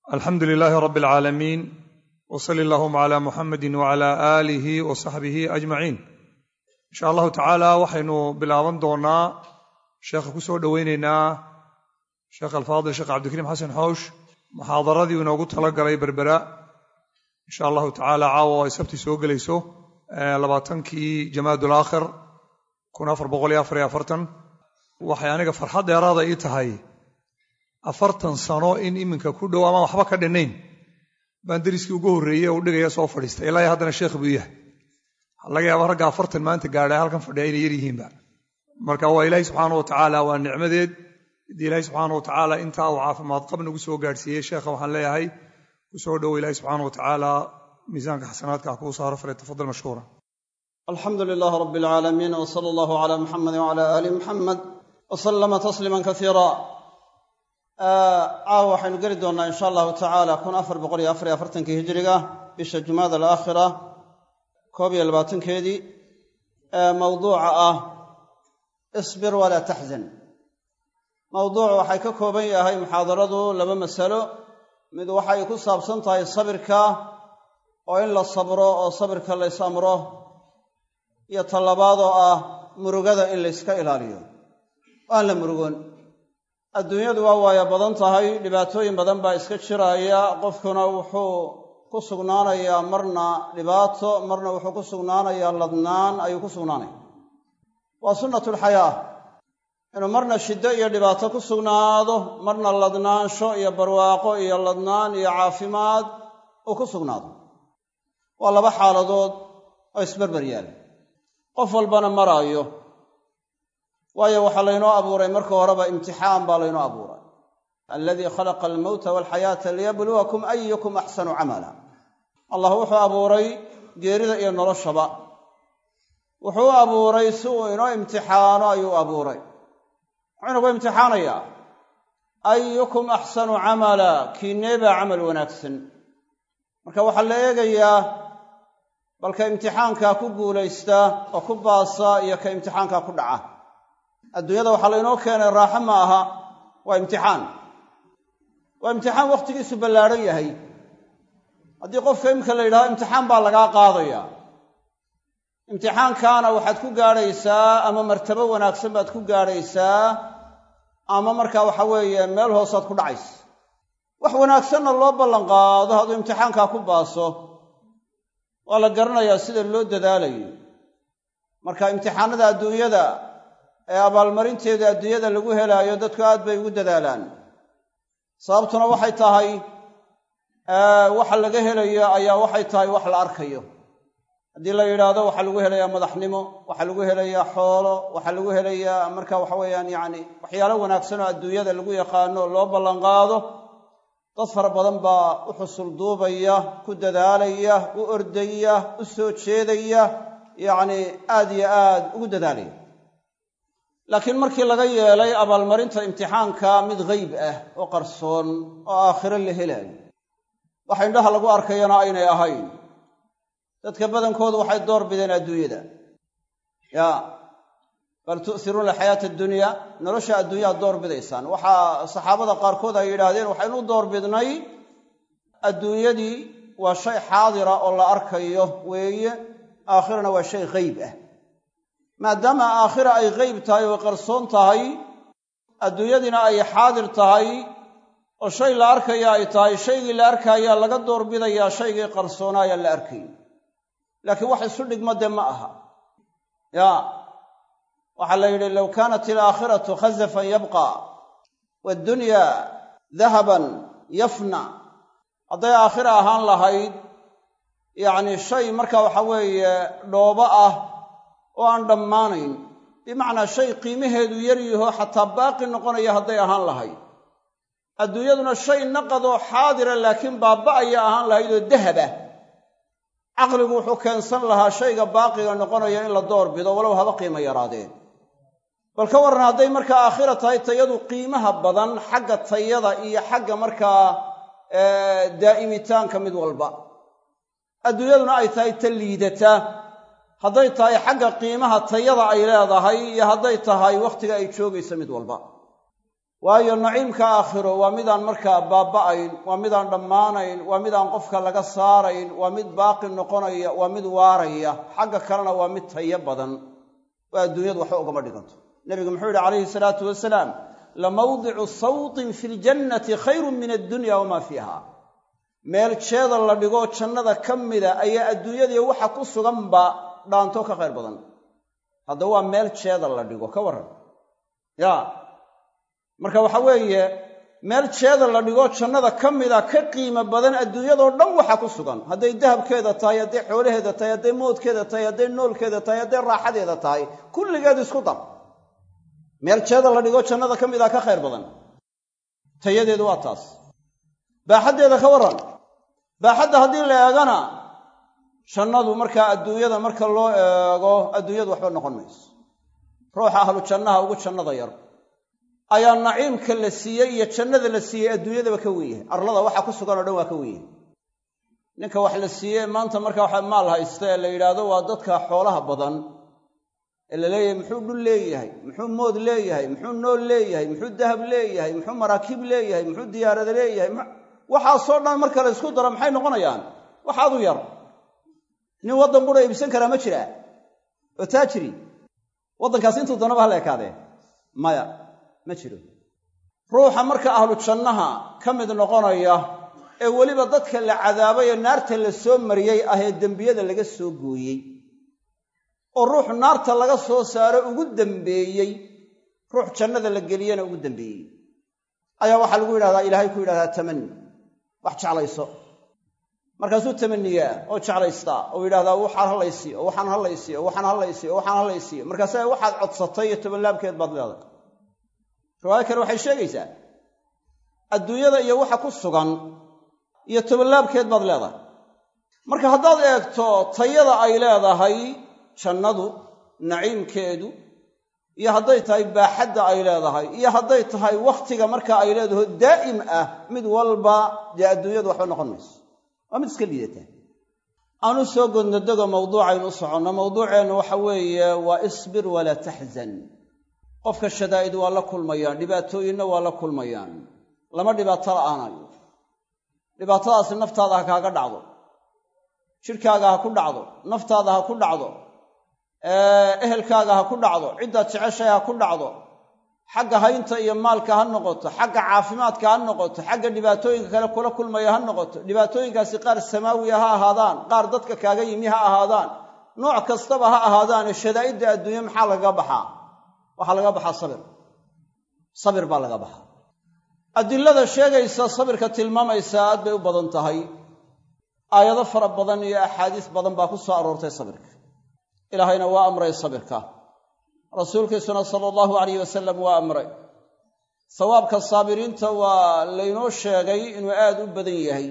alxamdu lilaahi rabi alcaalamiin w sali allahuma cala muxamedi wcala aalihi wa saxbihi ajmaciin insha allahu tacaala waxaynu bilaaban doonaa sheekha ku soo dhoweyneynaa sheekh alfaadil sheekh cabdikariim xasan xoosh muxaadaradii inoogu tala galay berbera insha allahu tacaala caawa ay sabti soo gelayso labaatankii jamaadul aakhir kun afar boqol iyo afar iyo afartan waxay aniga farxad dheeraada ii tahay afartan sano in iminka ku dhow amaan waxba ka dhinnayn baan deriskii ugu horreeyey u dhigaya soo fadhiistay ilaa iyo haddana sheekh buu yahay laga yaaba ragga afartan maanta gaadhay halkan fadhiya inay yar yihiinba marka waa ilaahay subxaana wa tacaala waa nicmadeed haddii ilaahay subxaana wa tacaala intaa uu caafimaad qab nagu soo gaadhsiiyey sheekha waxaan leeyahay ku soo dhowo ilaahay subxaana wa tacaala miisaanka xasanaadka ha kuu saaro fale tafadal mashkuura alxamdu lilaah rab alcaalamiin w sala allahu cala muxamedi wcala aali muxamed w salama tasliima kasiira caawa waxaynu geli doonnaa insha allahu tacaala kun afar boqol iyo afar iyo afartankii hijiriga bisha jumaada alaakhira koob iyo labaatankeedii ee mawduuca ah isbir walaa taxzan mawduucu waxay ka kooban yahay muxaadaradu laba masalo mid waxay ku saabsan tahay sabirka oo in la sabro oo sabirka lays amro iyo tallabaad oo ah murugada in layska ilaaliyo aan la murugoon adduunyadu waa waaya badan tahay dhibaatooyin badan baa iska jiraaya qofkuna wuxuu ku sugnaanayaa marna dhibaato marna wuxuu ku sugnaanayaa ladnaan ayuu ku sugnaanaya waa sunnatulxayaa inuu marna shiddo iyo dhibaato ku sugnaado marna ladnaansho iyo barwaaqo iyo ladnaan iyo caafimaad uu ku sugnaado waa laba xaaladood oo isberber yaala qof walbana maraayo waayo waxaa laynoo abuuray marka horeba imtixaan baa laynoo abuuray aladii khalaqa almowta walxayaata liyabluwakum ayukum axsanu camala allah wuxuu abuuray geerida iyo noloshaba wuxuu u abuuray si uu inoo imtixaano ayuu abuuray muxuu inagu imtixaanayaa ayukum axsanu camala kiineebaa camal wanaagsan marka waxaa la eegayaa balka imtixaankaa ku guulaysta oo ku baasa iyo ka imtixaankaa ku dhaca adduunyada waxaa laynoo keenay raaxo ma aha waa imtixaan waa imtixaan wakhtigiisu ballaadhan yahay haddii qofka imika la yidhahdo imtixaan baa lagaa qaadaya imtixaankaana waxaad ku gaadhaysaa ama martabo wanaagsan baad ku gaadhaysaa ama markaa waxa weeye meel hoosaad ku dhacaysa wax wanaagsanna loo ballanqaado hadduu imtixaankaa ku baaso waa la garanayaa sida loo dadaalayo marka imtixaanada adduunyada ee abaalmarinteeda adduunyada lagu helaayo dadku aad bay ugu dadaalaan sababtuna waxay tahay waxa laga helayo ayaa waxay tahay wax la arkayo haddii la yidhaahdo waxaa lagu helayaa madaxnimo waxaa lagu helayaa xoolo waxaa lagu helayaa marka waxa weeyaan yacni waxyaalo wanaagsan oo adduunyada lagu yaqaano loo ballanqaado dad fara badan baa u xusul duubaya ku dadaalaya u ordaya u soo jeedaya yacni aad iyo aad ugu dadaalaya laakiin markii laga yeelay abaalmarinta imtixaanka mid geyb ah oo qarsoon oo aakhiro la helaayo waxa indhaha lagu arkayana aynay ahayn dadka badankoodu waxay door bideen adduunyada ya bal tu'hiruuna alxayaata addunya nolosha adduunyaad door bidaysaan waxaa saxaabada qaarkood ay yidhaahdeen waxaynu u door bidnay adduunyadii waa shay xaadira oo la arkayo weeye aakhirana waa shay geyb ah maadaama aakhira ay geyb tahay oo qarsoon tahay adduunyadiina ay xaadir tahay oo shay la arkaya ay tahay shaygii la arkaayaa laga doorbidayaa shaygii qarsoonaayaan la arkay laakiin wax isu dhigma dee ma aha ya waxaa la yidhi low kaanat alaakhiratu khazafan yabqa waaddunya dahaban yafna hadday aakhira ahaan lahayd yacni shay marka waxa weeye dhoobo ah oo aan dhammaanayn bimacnaa shay qiimaheedu yar yaho xataa baaqi noqonaya hadday ahaan lahayd adduunyaduna shay naqadoo xaadira laakiin baaba'aya ahaan lahayd oo dahaba caqligu wuxuu keensan lahaa shayga baaqiga noqonaya in la door bido walow haba qiimo yaraadeen bal ka warran hadday markaa aakhira tahay tayadu qiimaha badan xagga tayada iyo xagga markaa daa'imitaanka mid walba adduunyaduna ay tahay ta liidata hadday tahay xagga qiimaha tayada ay leedahay iyo hadday tahay wakhtiga ay joogaysa mid walba waayo naciimka aakhiro waa midaan markaa baaba'ayn waa midaan dhammaanayn waa midaan qofka laga saarayn waa mid baaqi noqonaya waa mid waaraya xagga kalena waa mid tayo badan oo adduunyadu waxba ugama dhiganto nebigu muxuu yidhi calayhi salaatu wasalaam lamawdicu sawtin fi ljannati khayrun min addunya wamaa fiiha meel jeeda la dhigoo jannada ka mida ayaa adduunyadii waxa ku suganba dhaanto ka khayr badan haddaba waa meel jeeda la dhigo ka warran ya marka waxa weeye meel jeeda la dhigoo jannada ka mida ka qiimo badan adduunyadoo dhan waxa ku sugan hadday dahabkeeda tahay hadday xoolaheeda tahay hadday moodkeeda tahay hadday noolkeeda tahay hadday raaxadeeda tahay kulligeed isku dar meel jeeda la dhigoo jannada ka mida ka khayr badan tayadeedu waa taas baaxaddeeda ka warran baaxadda haddii la eegana jannadu markaa adduunyada marka loo eego adduunyadu waxba noqon mayso ruuxa ahlu jannaha ugu jannada yar ayaa naciimka la siiyey iyo jannada la siiyey adduunyadaba ka wen yahay arlada waxa ku sugan oo dhan waa ka wen yahay ninka wax la siiyey maanta marka waxa maal haysta ee la yidhaahdo waa dadka xoolaha badan ee la leeyahay muxuu dhul leeyahay muxuu mood leeyahay muxuu nool leeyahay muxuu dahab leeyahay muxuu maraakiib leeyahay muxuu diyaarada leeyahay waxaasoo dhan marka la isku daro maxay noqonayaan waxaadu yar nin waddan qura iibsan karaa ma jiraa oo taajiri waddankaas intuu danaba hala ekaadee maya ma jiro ruuxa marka ahlu jannaha ka mid noqonaya ee weliba dadka la cadaabay ee naarta la soo mariyey ah ee dembiyada laga soo gooyey oo ruux naarta laga soo saaro ugu dembeeyey ruux jannada la geliyena ugu dembeeyey ayaa waxaa lagu yidhahdaa ilaahay ku yidhahdaa tamani wax jeclayso markaasuu tamaniyaa oo jeclaystaa oo yidhahdaa waxaan hallaysiiyo oo waxaan hallaysiiyo oo waxaan hallaysiiyo oo waxaan hallaysiiyo markaasa waxaad codsatay iyo tobanlaabkeed baad leedahay riwaayo kale waxay sheegaysaa adduunyada iyo waxa ku sugan iyo tobanlaabkeed baad leedahay marka haddaad eegto tayada ay leedahay jannadu naciimkeedu iyo hadday tahay baaxadda ay leedahay iyo hadday tahay wakhtiga marka ay leedaho daa'im ah mid walba dee adduunyadu waxba noqon mayso waa mid iska liidata aanu soo godnodego mawduucaynu u soconno mawduuceennu waxa weeye waa isbir walaa taxzan qofka shadaa'id waa la kulmayaan dhibaatooyinna waa la kulmayaan lama dhibaato la'aanayo dhibaatadaasi naftaada ha kaaga dhacdo jidhkaaga ha ku dhacdo naftaada ha ku dhacdo ehelkaaga ha ku dhacdo ciddaad jeceshahay ha ku dhacdo xagga haynta iyo maalka ha noqoto xagga caafimaadka ha noqoto xagga dhibaatooyinka kale kula kulmaya ha noqoto dhibaatooyinkaasi qaar samaawiya ha ahaadaan qaar dadka kaaga yimi ha ahaadaan nooc kastaba ha ahaadaane shadaa'idda adduunye maxaa lagaga baxaa waxaa laga baxaa sabir sabir baa laga baxaa adilada sheegaysa sabirka tilmaamaysa aad bay u badan tahay aayado fara badan iyo axaadiis badan baa ku soo aroortay sabirka ilaahayna waa amray sabirka rasuulkiisuna sala allahu alayh wasalam waa amray sawaabka saabiriinta waa laynoo sheegay inuu aad u badan yahay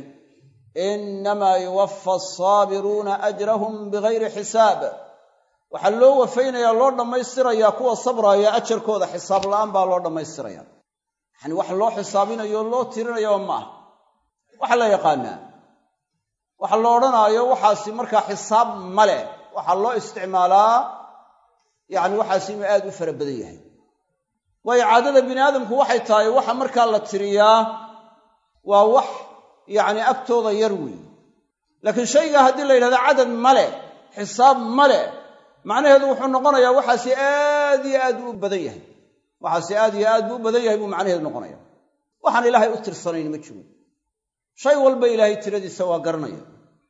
innamaa yuwaffa asaabiruuna ajrahum bigayri xisaab waxaa loo wafaynayaa loo dhammaystirayaa kuwa sabraaya ajarkooda xisaab la'aan baa loo dhammaystiraya yacani wax loo xisaabinayo loo tirinayaba ma aha waxaa la yaqaanaa waxa lo odhanaayo waxaasi markaa xisaab ma leh waxaa loo isticmaalaa yacni waxaasi inuu aad u fara badan yahay waayo caadada bini aadamku waxay tahay waxa markaa la tiriyaa waa wax yacni agtooda yar weeye laakiin shaygaa haddii la yidhahdo cadad ma leh xisaab ma leh macnaheedu wuxuu noqonayaa waxaasi aad iyo aad buu u badan yahay waxaasi aad iyo aad buu u badan yahay buu macnaheedu noqonaya waxaan ilaahay u tirsanayn ma jiro shay walba ilaahay tiradiisa waa garanaya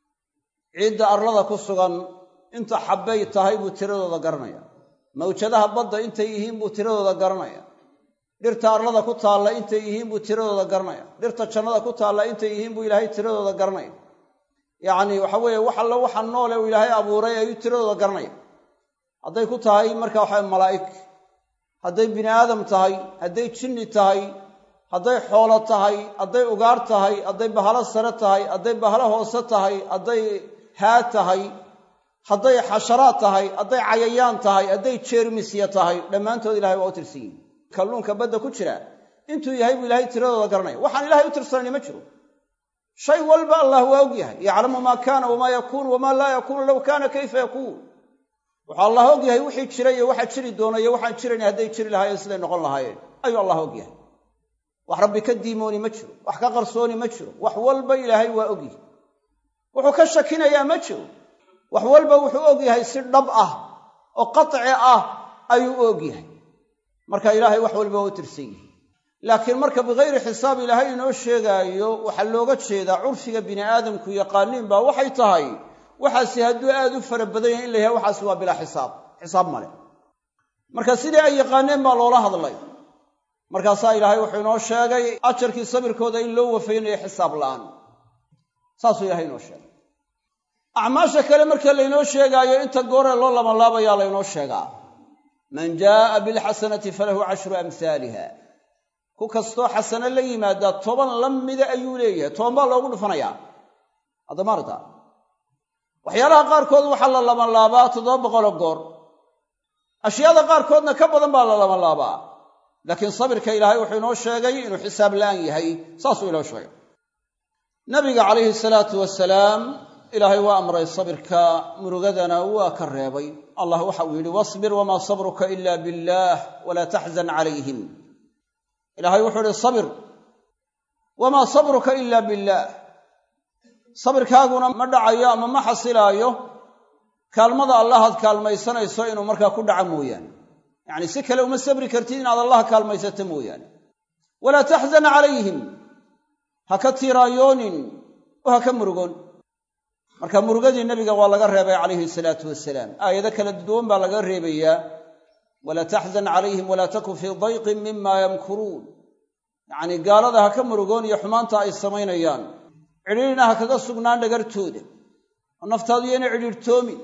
ciidda arlada ku sugan inta xabbay tahay buu tiradooda garanaya mawjadaha badda intay yihiin buu tiradooda garanaya dhirta arlada ku taalla intay yihiin buu tiradooda garanaya dhirta jannada ku taalla intay yihiin buu ilaahay tiradooda garanaya yacni waxa weeye wax allo waxa noole uu ilaahay abuuray ayuu tiradooda garanaya hadday ku tahay marka waxa malaa'ig hadday bini aadam tahay hadday jinni tahay hadday xoolo tahay hadday ugaar tahay hadday bahalo sare tahay hadday bahalo hoose tahay hadday haa tahay hadday xasharaad tahay hadday cayayaan tahay hadday jeermisya tahay dhammaantood ilahay waa u tirsan yihin kalluunka badda ku jira intuu yahay buu ilaahay tiradooda garanaya waxaan ilahay u tirsanayni ma jiro shay walba allah waa og yahay yaclamu maa kaana wamaa yakuunu wamaa laa yakuunu low kaana kayfa yakuun wuxuu allah og yahay wixii jira iyo waxa jiri doona iyo waxaan jirayn hadday jiri lahaayeen siday noqon lahaayeen ayuu allah og yahay wax rabbi ka diimooni ma jiro wax ka qarsooni ma jiro wax walba ilaahay waa ogyahay wuxuu ka shakinayaa ma jiro wax walba wuxuu ogyahay si dhab ah oo qaci ah ayuu u ogyahay marka ilaahay wax walba waa u tirsan yihi laakiin marka bikayri xisaab ilaahay inoo sheegaayo waxaa looga jeedaa curfiga bini aadamku yaqaaniin baa waxay tahay waxaasi hadduu aad u fara badan yahay in la yahay waxaasi waa bilaa xisaab xisaab male marka sidii ay yaqaaneen baa loola hadlay markaasaa ilaahay wuxuu inoo sheegay ajarkii sabirkooda in loo wafaynayo xisaab la'aan saasuu ilahay inoo sheegay acmaasha kale marka laynoo sheegaayo inta gooree loo labanlaabayaa laynoo sheegaa man jaaa bilxasanati falahu cashru amhaaliha ku kastoo xasano la yimaadaa toban la mida ayuu leeyahay toban baa loogu dhufanayaa haddamaarta waxyaalaha qaarkood waxaa la labanlaabaa toddoba boqoloo goor ashyaada qaarkoodna ka badan baa la labanlaabaa laakiin sabirka ilaahay wuxuu inoo sheegay inuu xisaab la'aan yahay saasuu inoo sheegay nabiga calayhi salaatu wasalaam ilaahay waa amray sabirka murugadana waa ka reebay allah waxa uu yidhi wasbir wamaa sabruka ila billaah walaa taxzan calayhim ilaahay wuxuu ihi sabir wamaa sabruka ila billaah sabirkaaguna ma dhacayo ama ma xasilaayo kaalmada allahaad kaalmaysanayso inuu markaa ku dhaco mooyaane yacni si kale uma sabri kartid inaad allah kaalmaysato mooyaane walaa taxzan calayhim ha ka tiiraayoonin oo ha ka murugoon marka murugadii nebiga waa laga reebay calayhi salaatu wasalaam aayado kala duwan baa laga reebayaa walaa taxzan calayhim walaa takun fii dayqin mima yamkuruun yacnii gaalada ha ka murugoon iyo xumaanta ay samaynayaan cidhiirina ha kaga sugnaan dhagartooda oo naftaadu yayna cidhiirtoomin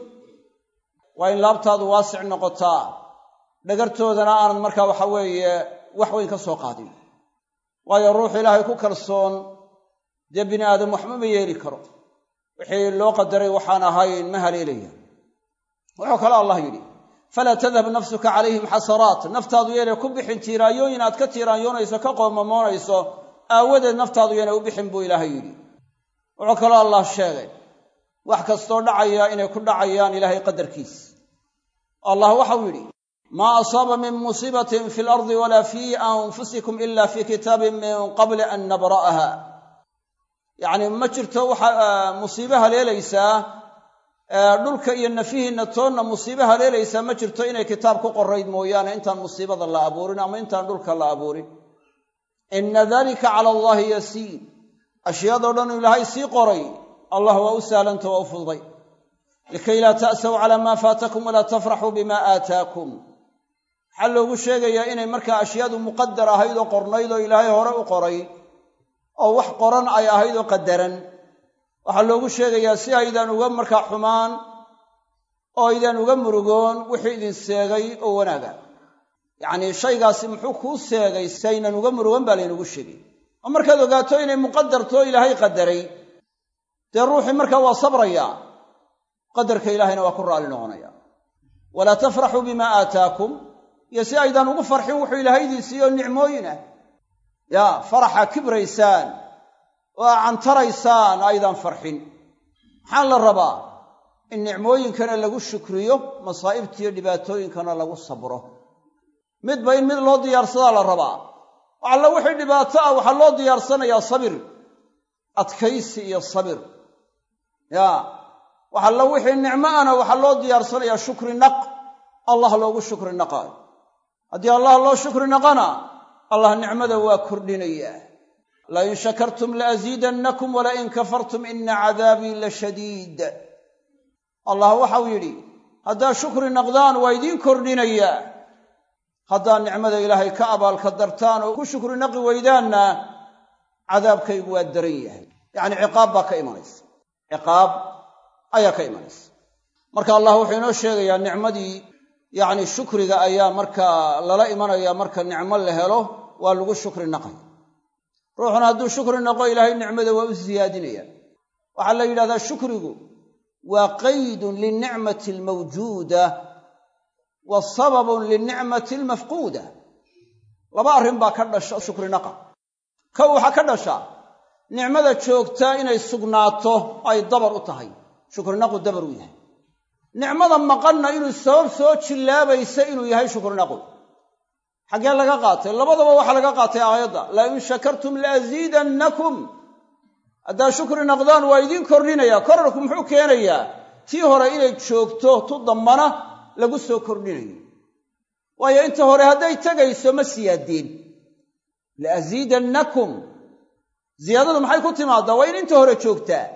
waa in laabtaadu waasic noqotaa dhagartoodana aanad markaa waxa weeye wax weyn ka soo qaadin waayo ruux ilaahay ku kalsoon dee bini aadam waxba ma yeeli karo wixii loo qadaray waxaan ahayn ma haleelaya wuxuu kale allah yidhi falaa tadhab nafsuka calayhim xasaraat naftaadu yaynay ku bixin tiiraayooyin aad ka tiiraanyoonayso ka qoomamoonayso aawadeed naftaadu yaynay u bixin buu ilaahay yidhi wuxuu kaloo allah sheegay wax kastoo dhacaya inay ku dhacayaan ilaahay qadarkiis allah waxau yidhi maa asaaba min musiibatin fi lardi walaa fii anfusikum ila fii kitaabin min qabli an nabra'aha yacni ma jirto waxa musiibe haleelaysaa dhulka iyo nafihiinna toonna musiibe haleelaysaa ma jirto inay kitaab ku qorayd mooyaane intaan musiibada la abuurin ama intaan dhulka la abuurin ina dalika cala allahi yasiir ashyaadoo dhan ilaahay sii qoray allah waa u sahlanta waa u fududay likay laa ta'saw calaa maa faatakum walaa tafraxuu bima aataakum maxaa loogu sheegayaa inay markaa ashyaadu muqadar ahayd oo qornayd oo ilaahay hore u qoray oo wax qoran ay ahayd oo qadaran waxaa loogu sheegayaa si aydaan uga markaa xumaan oo aydaan uga murugoon wixii idin seegay oo wanaaga yacnii shaygaasi muxuu kuu seegay si aynan uga murugan baa laynagu sheegay oo markaad ogaato inay muqadarto ilaahay qadaray dee ruuxii markaa waa sabrayaa qadarka ilaahayna waa ku raalli noqonaya walaa tafraxuu bimaa aataakum iyo si aydaan ugu farxin wuxuu ilaahay idin siiyo nicmooyin ah yaa faraxa kibraysaan oo aa cantaraysaan aydaan farxin maxaa la rabaa in nicmooyinkana lagu shukriyo masaa'ibtiiyo dhibaatooyinkana lagu sabro midba in mid loo diyaarsadaa la rabaa alla wixii dhibaato ah waxaa loo diyaarsanayaa sabir adkaysi iyo sabir yaa wax alla wixii nicmo ana waxaa loo diyaarsanayaa shukri naq allah loogu shukri naqaayo haddii allah loo shukri naqana allah nicmada waa kordhinayaa lain shakartum laasiidannakum walain kafartum ina cadaabii la shadiid allah waxau yidhi haddaad shukri naqdaan waa idiin kordhinayaa haddaad nicmada ilaahay ka abaalka dartaan oo ku shukri naqi weydaanna cadaabkaygu waa daran yahay yacni ciqaab baa ka imanaysa ciqaab ayaa ka imanaysa marka allah wuxuu inoo sheegayaa nicmadii yacni shukriga ayaa markaa lala imanaya marka nicmo la helo waa lagu shukri naqaya ruuxuna hadduu shukri naqo ilaahay nicmada waa u siyaadinaya waxaa la yidhahdaa shukrigu waa qaydun linicmati almawjuuda wa sababun linicmati almafquuda laba arrin baa ka dhasha shukri naqa kow waxaa ka dhasha nicmada joogtaa inay sugnaato ay dabar u tahay shukrinaqu dabar u yahay nicmada maqanna inuu sabab soo jillaabaysa inuu yahay shukrinaqu xaggee laga qaatay labadaba waxaa laga qaatay aayadda la in shakartum laaziidannakum haddaa shukri naqdaan waa idiin kordhinaya korarku muxuu keenayaa tii hore inay joogto tu dambana lagu soo kordhinayo waayo inta hore hadday tegayso ma siyaadeen laaziidannakum ziyaadadu maxay ku timaadaa waa in inta hore joogtaa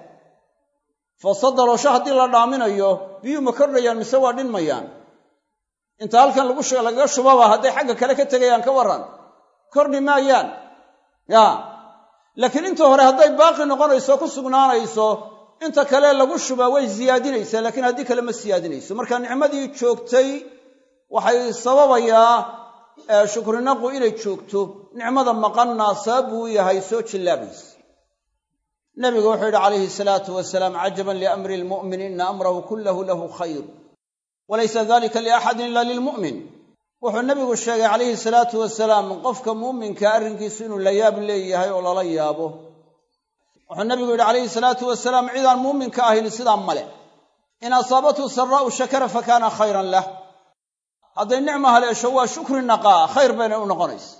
fasadaloosho haddii la dhaaminayo biyuu ma kordhayaan mise waa dhinmayaan inta halkan lagaga shubaba hadday xagga kale ka tegayaan ka warran kordhi maayaan ya laakiin inta hore hadday baaqi noqonayso ku sugnaanayso inta kale lagu shubaa way siyaadinaysaa laakiin haddii kale ma siyaadinayso marka nicmadii joogtay waxay sababayaa shukrinaqu inay joogto nicmada maqanna sabab buu u yahay soo jillaabaysa nabigu wuxuu yidhi calayhi salaatu wasalaam cajaban liamri lmu'min ina amrahu kullahu lahu khayr walaysa dalika liaxadin ila lilmu'min wuxuu nabigu sheegay calayhi salaatu wasalaam qofka muuminka arrinkiisu inuu la yaab leeyahay oo lala yaabo wuxuu nabigu yidhi calayhi salaatu wasalaam cidaan muuminka ahayn sidaa male in asaabathu saraa'u shakara fakaana khayran lah hadday nicma haleesho waa shukri naqaa khayr baynay u noqonaysa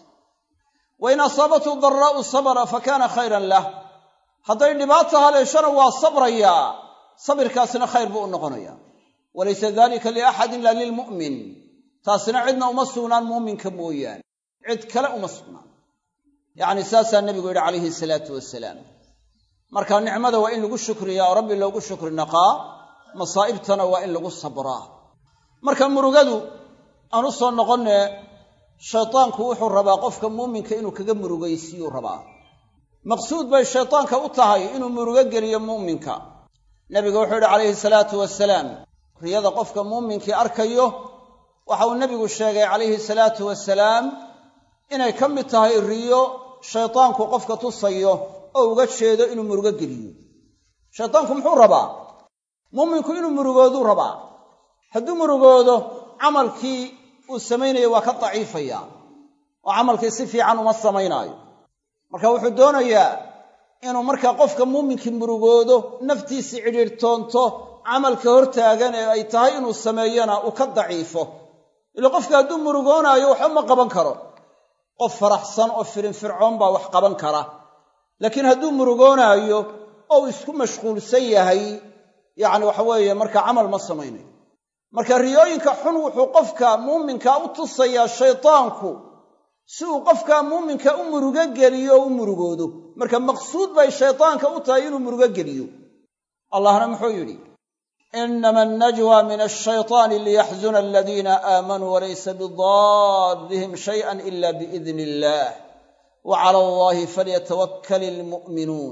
wa in asaabathu daraa'u sabra fakaana khayran lah hadday dhibaato haleeshona waa sabrayaa sabirkaasina khayr buu u noqonaya walaysa dalika liaxadin ila lilmu'min taasina cidna uma sugnaan muuminka mooyaane cid kale uma sugnaan yacni saasaa nebigu yidhi calayhi salaatu wasalaam marka nicmada waa in lagu shukriyaa oo rabbi loogu shukri naqaa masaa'ibtana waa in lagu sabraa marka murugadu aan u soo noqonne shaytaanku wuxuu rabaa qofka muuminka inuu kaga murugaysiiyuu rabaa maqsuud bay shaytaanka u tahay inuu murugo geliyo muuminka nebigu wuxuu yidhi calayhi salaatu wasalaam riyada qofka muuminkii arkayo waxa uu nebigu sheegay calayhi salaatu wasalaam inay ka mid tahay riyo shaytaanku qofka tusayo oo uga jeedo inuu murugo geliyo shaytaanku muxuu rabaa muuminku inuu murugooduu rabaa hadduu murugoodo camalkii uu samaynayo waa ka daciifaya oo camalkii si fiican uma samaynaayo marka wuxuu doonayaa inuu markaa qofka muuminkii murugoodo naftiisii cidhiirtoonto camalka hortaagan ee ay tahay inuu sameeyana uu ka daciifo ila qofka hadduu murugoonaayo waxba ma qaban karo qof faraxsan oo firinfircoon baa wax qaban kara laakiin hadduu murugoonaayo oo uu isku mashquulsan yahay yacni waxa weeye marka camal ma samaynayo marka riyooyinka xun wuxuu qofka muuminka u tusayaa shaytaanku si uu qofka muuminka u murugo geliyo oo u murugoodo marka maqsuud bay shaytaanka u tahay inuu murugo geliyo allahna muxuu yidhi inama annajwa min ashayطaani liyaxzuna aladiina aamanuu walaysa bidaarihim shayئa ila biidni illah wa cala allahi falyatawakkal ilmu'minuun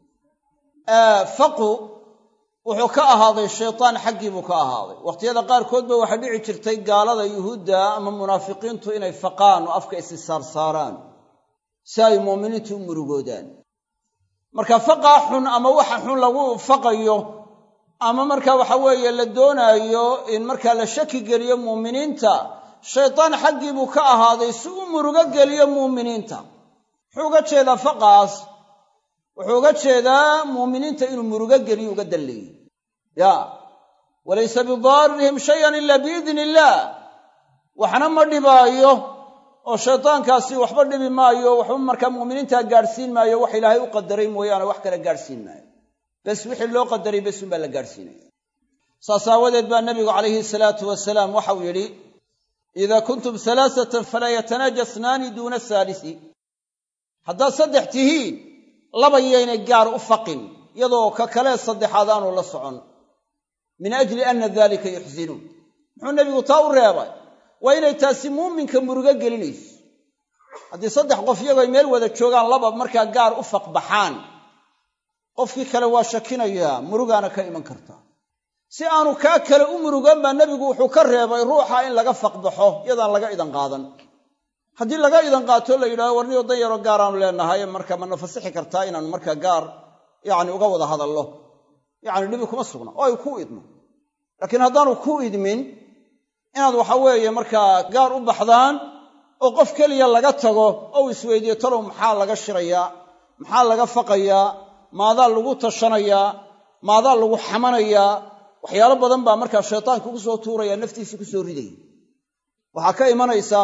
faqu wuxuu ka ahaaday shaytaan xaggii buu ka ahaaday wakhtiyada qaarkood ba waxaa dhici jirtay gaalada yuhuudda ama munaafiqiintu inay faqaan oo afka issaarsaaraan si ay muuminiintu u murugoodaan marka faqaa xun ama waxa xun lagu faqayo ama marka waxa weeye la doonaayo in markaa la shaki geliyo muuminiinta shaytaan xaggii buu ka ahaaday si u murugo geliyo muuminiinta muxuu uga jeedaa faqaas wuxuu uga jeedaa muuminiinta inuu murugo geliyo uga dalleeyey ya walaysa bidaarihim shayan ila biidni illaah waxna ma dhibaayo oo shaydaankaasi waxba dhibi maayo waxba markaa muuminiintaa gaadhsiin maayo wax ilaahay u qadaray mooyaane wax kale gaadhsiin maayo bes wixii loo qadaray bes unbaa la gaadhsiinaya saas aawadeed baa nabigu calayhi salaatu wasalaam waxau yidhi idaa kuntum halaasatan falaa yatanaaja snaani duuna saalisi haddaad saddex tihiin laba yaynay gaar u faqin iyadoo ka kalee saddexaad aanu la socon min ajli anna dalika yuxsinuun muxuu nebigu taa u reebay waa inay taasi muuminka murugo gelinayso haddii saddex qof iyagoo ay meel wada joogaan laba markaa gaar u faqbaxaan qofkii kale waa shakinayaa murugaana ka iman kartaa si aanu kaa kale u murugan baa nebigu wuxuu ka reebay ruuxa in laga faqbaxo iyadaan laga idan qaadan haddii laga idan qaato la yidhahdo warniyo dan yaroo gaaraanu leenahay marka mana fasixi kartaa inaanu markaa gaar yacni uga wada hadallo yacni dhibi kuma sugna oo ay ku idmo laakiin haddaanu ku idmin inaad waxa weeye markaa gaar u baxdaan oo qof keliya laga tago oo uu isweydiiyo talow maxaa laga shirayaa maxaa laga faqayaa maadaa lagu tashanayaa maadaa lagu xamanayaa waxyaalo badan baa markaa shaytaanka ku soo tuuraya naftiisa ku soo ridaya waxaa ka imanaysa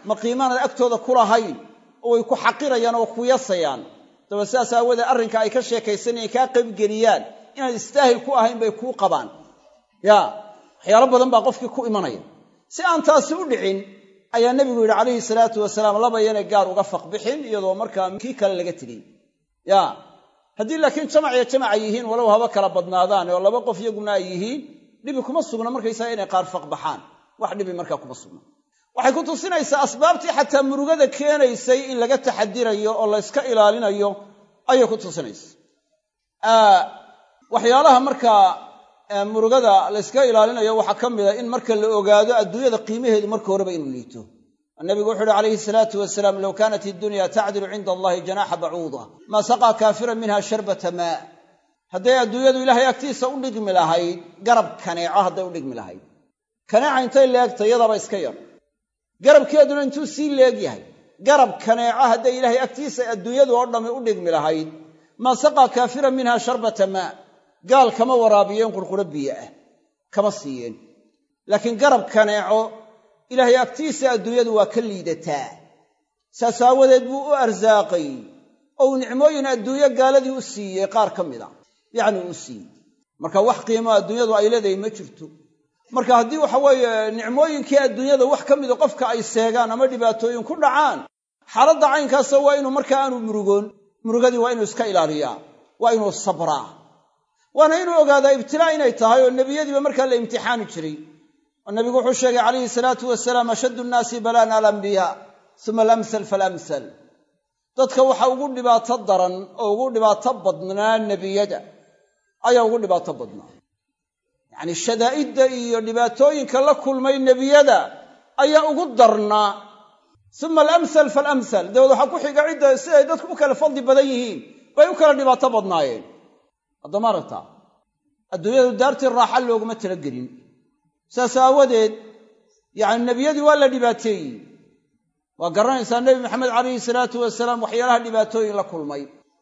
ma qiimaanad agtooda ku lahayn oo way ku xaqirayaan oo ku yasayaan daba sidaas aawoodee arrinka ay ka sheekaysanayeen kaa qaybgeliyaan inaad istaahil ku ahayn bay kuu qabaan ya waxyaalo badan baa qofkii ku imanaya si aan taasi u dhicin ayaa nebigu yidhi calayhi salaatu wasalaam laba yanay gaar uga faqbixin iyadoo markaa kii kale laga tegey ya haddii laakiin jamac iyo jamac ay yihiin walow haba kala badnaadaan oo laba qof iyaguna ay yihiin dhibi kuma sugna markaysaga inay qaar faqbaxaan wax dhibi markaa kuma sugna waxay ku tusinaysaa asbaabtii xataa murugada keenaysay in laga taxadirayo oo layska ilaalinayo ayay ku tusinaysa waxyaalaha markaa murugada layska ilaalinayo waxaa ka mida in marka la ogaado adduunyada qiimaheedu marka horeba inuu liito nabigu wuxu uhi calayhi salaatu wasalaam low kaanat iddunya tacdilu cinda allahi janaxa bacuuda maa saqaa kaafiran minha sharbata maa hadday adduunyadu ilaahay agtiisa u dhigmi lahayd garab kaneeco hadday u dhigmi lahayd kaneeca intay leegta yadaba iska yar garabkeeduna intuu sii leeg yahay garab kaneeco hadday ilaahay agtiisa adduunyadu oo dhammi u dhigmi lahayd maa saqaa kaafiran minha sharbata maa gaal kama waraabiyeen qurquro biyo ah kama siiyeen laakiin garab kaneeco ilaahay agtiisa adduunyadu waa ka liidataa saas aawadeed buu u arsaaqay oo uu nicmooyin adduunyo gaaladii u siiyey qaar ka mid a yacni uu siiyey marka wax qiimo adduunyadu ay leedahay ma jirto marka haddii waxa weeye nicmooyinkii adduunyada wax ka mida qofka ay seegaan ama dhibaatooyin ku dhacaan xaaladda caynkaasa waa inuu markaa aanu murugoon murugadii waa inuu iska ilaaliyaa waa inuu sabraa waana inuu ogaadaa ibtilaa inay tahay oo nebiyadiiba markaa la imtixaani jiray oo nabigu wuxuu sheegay calayhi salaatu wasalaam ashaddu nnaasi balaan alambiyaa uma alamsal falamsal dadka waxa ugu dhibaato daran oo ugu dhibaato badnaa nebiyada ayaa ugu dhibaato badnaa yacni shadaa'idda iyo dhibaatooyinka la kulmay nebiyada ayaa ugu darnaa uma alamsal falamsal dabeed waxaa ku xiga cidda siday dadku u kala fadli badan yihiin bay u kala dhibaato badnaayeen haddama aragtaa adduunyadu daartii raaxa looguma talagelin saas aawadeed yacni nebiyadii waa la dhibaateeyey waa garanaysaa nebi maxamed calayhi salaatu wasalaam waxyaalaha dhibaatooyin la kulmay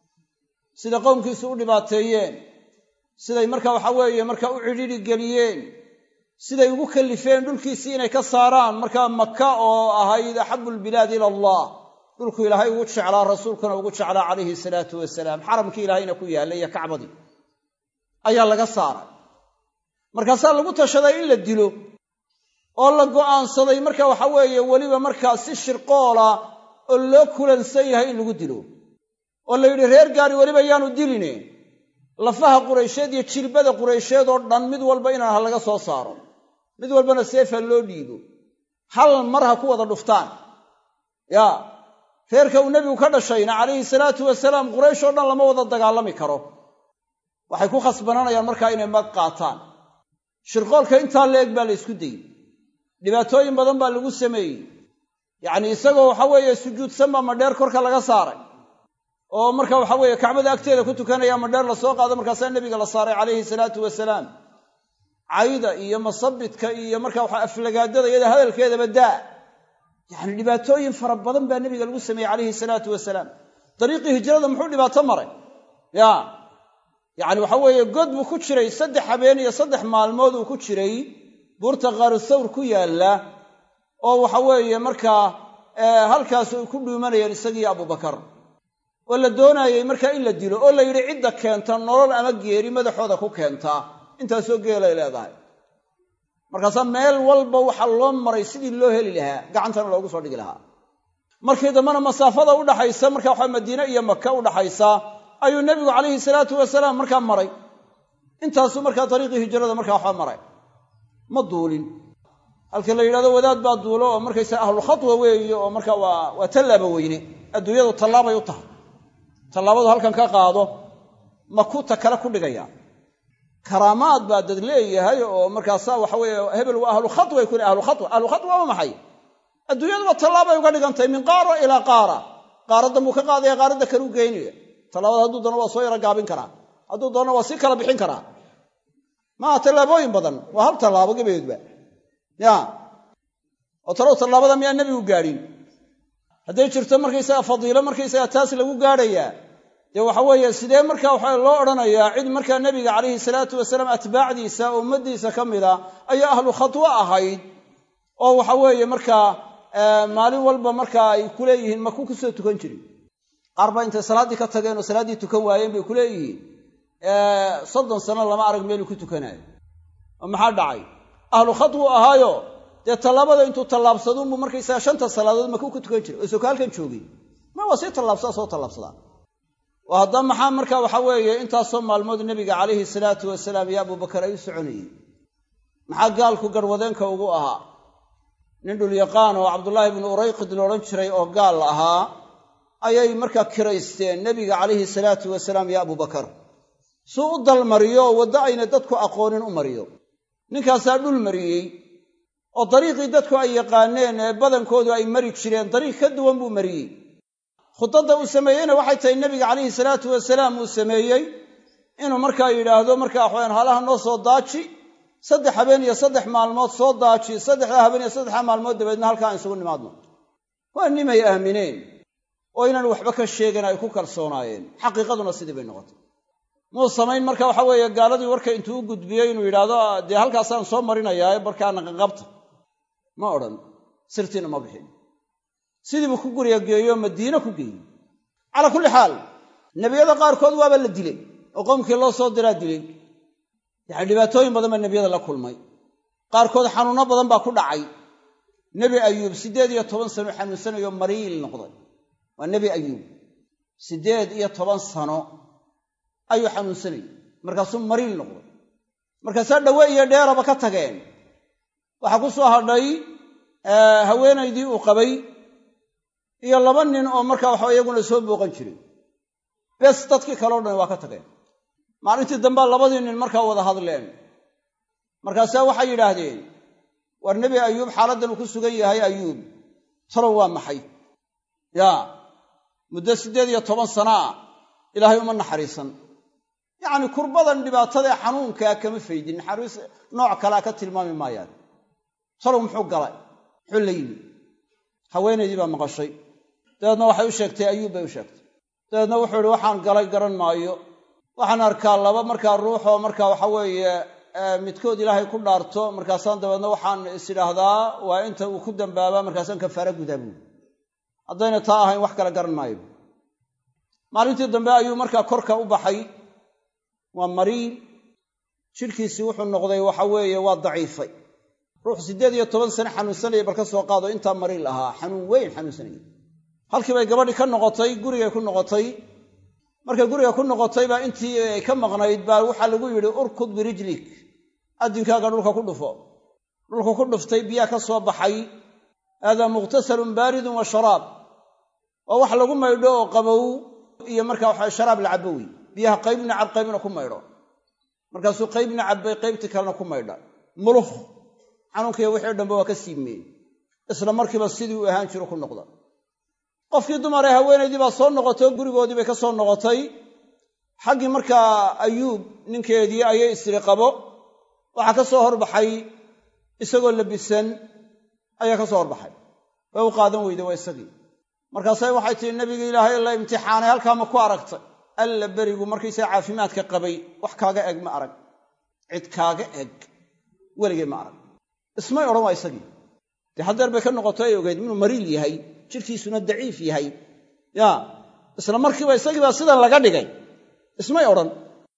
sida qowmkiisu u dhibaateeyeen siday marka waxa weeye marka u cidhidhi geliyeen siday ugu kallifeen dhulkiisii inay ka saaraan markaa maka oo ahayd axabu lbilaadi ila allah dhulku ilaahay ugu jeclaa rasuulkuna ugu jeclaa calayhi salaatu wasalaam xaramkii ilaahayna ku yaallay iyo kacbadii ayaa laga saaray markaasaa lagu tashaday in la dilo oo la go'aansaday marka waxa weeye weliba markaa si shirqoola oo loo kulansan yahay in lagu dilo oo la yidhi reer gaari weliba yaanu diline lafaha quraysheed iyo jilbada quraysheed oo dhan mid walba inaan ha laga soo saaro mid walbana seefa loo dhiibo hal mar ha ku wada dhuftaan yaa reerka uu nebigu ka dhashayna calayhi salaatu wasalaam quraysh oo dhan lama wada dagaalami karo waxay ku khasbananayaan markaa inay mag qaataan shirqoolka intaa leeg baa la ysku dayey dhibaatooyin badan baa lagu sameeyey yacnii isagoo waxa weeye sujuudsan baa madheer korka laga saaray oo marka waxa weeye kacbada agteeda ku tukanaya madheer la soo qaado markaasaa nebiga la saaray calayhi salaatu wasalaam cayda iyo masabidka iyo marka waxa aflagaadada iyada hadalkeedaba daa yacni dhibaatooyin fara badan baa nebiga lagu sameeyey calayhi salaatu wasalaam dariiqii hijrada muxuu dhibaato maray ya yacni waxa weeye god buu ku jiray saddex habeen iyo saddex maalmood uu ku jiray buurta qaaru thawr ku yaalla oo waxa weeye markaa halkaas ay ku dhuumanayeen isagiiyo abubakar oo la doonaayey markaa in la dilo oo la yidhi cidda keenta nolol ama geeri madaxooda ku keentaa intaasoo geelay leedahay markaasaa meel walba waxaa loo maray sidii loo heli lahaa gacantana loogu soo dhigi lahaa markii dambena masaafada udhaxaysa marka waxa madiine iyo maka udhaxaysa ayuu nebigu calayhi salaatu wasalaam markaa maray intaasuu markaa dariiqii hijrada markaa waxba maray ma duulin halka la yidhahdo wadaad baa duulo oo markaysa ahlulkhatwa weeye oo marka waa waa tallaaba weyne adduunyadu tallaabay u tahay tallaabadu halkan ka qaado makuta kale ku dhigaya karaamaad baa dad leeyahay oo markaasaa waxa weeye hebel waa ahlu khatway ku ahlu khatwa ahlu khatwa waa maxay adduunyaduba tallaabay uga dhigantahay min qaara ilaa qaara qaaraddan buu ka qaadaya qaaradda kale u geynaya tallaabada hadduu doono waa soo yaro gaabin karaa hadduu doono waa sii kala bixin karaa maaha tallaabooyin badan waa hal tallaabo gebadeedba ya oo talow tallaabada miyaa nebigu gaadhin hadday jirto markaysaga fadiilo markaysaga taas lagu gaadhayaa dee waxa weeye sidee markaa waxa loo odhanayaa cid markaa nebiga calayhi salaatu wasalaam atbaacdiisa oo ummaddiisa ka mida ayaa ahlu khatwo ahayd oo waxa weeye markaa maalin walba markaa ay ku leeyihiin maku kusoo tukan jirin qaar baa intay salaaddii ka tageen oo salaaddii tukan waayeen bay ku leeyihiin soddon sano lama arag meeluu ku tukanayo oo maxaa dhacay ahlu khadwuu ahaayo dee tallaabada intuu tallaabsaduunbuu markaysaga shanta salaadood makuu ku tukan jiray oo soka halkan joogay ma waa sii tallaabsadaa soo tallaabsadaa oo haddaba maxaa marka waxa weeye intaasoo maalmood nebiga calayhi salaatu wasalaam iyo abubakar ay u soconayeen maxaa gaalku garwadeenka ugu ahaa nin dhulyaqaan oo cabdullaahi bnu urayqid loodhan jiray oo gaal ahaa ayay markaa kiraysteen nebiga calayhi salaatu wasalaam iyo abubakar suu u dalmariyo oo waddo ayna dadku aqoonin u mariyo ninkaasaa dhul mariyey oo dariiqii dadku ay yaqaaneen ee badankoodu ay mari jireen dariiq ka duwan buu mariyey khudadda uu sameeyeyna waxay tahay nebiga calayhi salaatu wasalaam uu sameeyey inuu markaa yidhaahdo markaa waxwayaan halaha noo soo daaji saddex habeen iyo saddex maalmood soo daaji saddexdaa habeen iyo saddexdaa maalmood dabeedna halkaa aan isugu nimaadno waa nimay aamineen oo inaan waxba ka sheegan ay ku kalsoonaayeen xaqiiqaduna sidii bay noqotay muu samayn marka waxa weeye gaaladii warka intuu u gudbiyey inuu yidhaahdo dee halkaasaan soo marinayaa markaa naqaqabta ma odhan sirtiina ma bixin sidiibuu ku guriga geeyo madiine ku geeyey calaa kulli xaal nebiyada qaarkood waaba la dilay oo qoomkii loo soo diraa dilay yacani dhibaatooyin badan baa nebiyada la kulmay qaarkood xanuunno badan baa ku dhacay nebi ayuub siddeed iyo toban sano xanuunsanayo mariil noqday waa nebi ayuub siddeed iyo toban sano ayuu xanuunsanayay markaasuu mariil noqday markaasaa dhawe iyo dheeraba ka tageen waxaa ku soo hadhay haweenaydii uu qabay iyo laba nin oo markaa waxa iyaguna soo booqan jiray bes dadkii kaleo dhan waa ka tageen maalintii dambea labadii nin markaa wada hadleen markaasaa waxay yidhaahdeen war nebi ayuub xaaladdan uu ku sugan yahay ayuub talow waa maxay yaa muddo siddeed iyo toban sana ah ilaahay uma naxariisan yacni kurbadan dhibaatadae xanuunkaa kama faydin naxariis nooc kalea ka tilmaami maayaan talow muxuu galay muxuu la yimi haweenaydii baa maqashay dabeedna waxay u sheegtay ayuub bay u sheegtay dabeedna wuxuu ihi waxaan galay garan maayo waxaan arkaa laba markaa ruuxoo markaa waxa weeye midkood ilaahay ku dhaarto markaasaan dabeedna waxaan is idhaahdaa waa inta uu ku dambaabaa markaasaan kafaara gudaa buuli haddayna taa ahayn wax kale garan maayo maalintii dambe ayuu markaa korka u baxay waa mariil jidhkiisii wuxuu noqday waxa weeye waa daciifay ruux siddeed iyo toban sane xanuunsanaya bal ka soo qaado intaa mariil ahaa xanuun weyn xanuunsanaya halkii bay gabadhii ka noqotay gurigay ku noqotay markay guriga ku noqotay baa intii ay ka maqnayd baa waxaa lagu yidhi urkud birijlik addinkaaga dhulka ku dhufo dhulka ku dhuftay biyaa ka soo baxay haadaa mukhtasalun baaridun wa sharaab waa wax lagu maydho oo qabow iyo markaa waxa sharaab la cabbo wey biyaha qaybna cab qaybna ku maydho markaasuu qaybna cabbay qaybtii kalena ku maydha mulukh xanuunkiiyo wixii o dhanba waa ka siibmeen isla markiiba sidii uu ahaan jiro ku noqda qofkii dumaree haweenaydii baa soo noqotay oo gurigoodii bay ka soo noqotay xaggii markaa ayuub ninkeedii ayay isri qabo waxaa ka soo horbaxay isagoo labisan ayaa ka soo horbaxay way u qaadan weyde waa isagii markaasay waxay tihi nebigii ilaahay la imtixaanay halkaa ma ku aragtay alla berigu markaysaa caafimaadka qabay wax kaaga eg ma arag cid kaaga eg weligay ma arag ismay odhan waa isagii dee haddeer bay ka noqoto ay ogeyd inuu mariil yahay jidhkiisuna daciif yahay ya isla markiiba isagiibaa sidan laga dhigay ismay odhan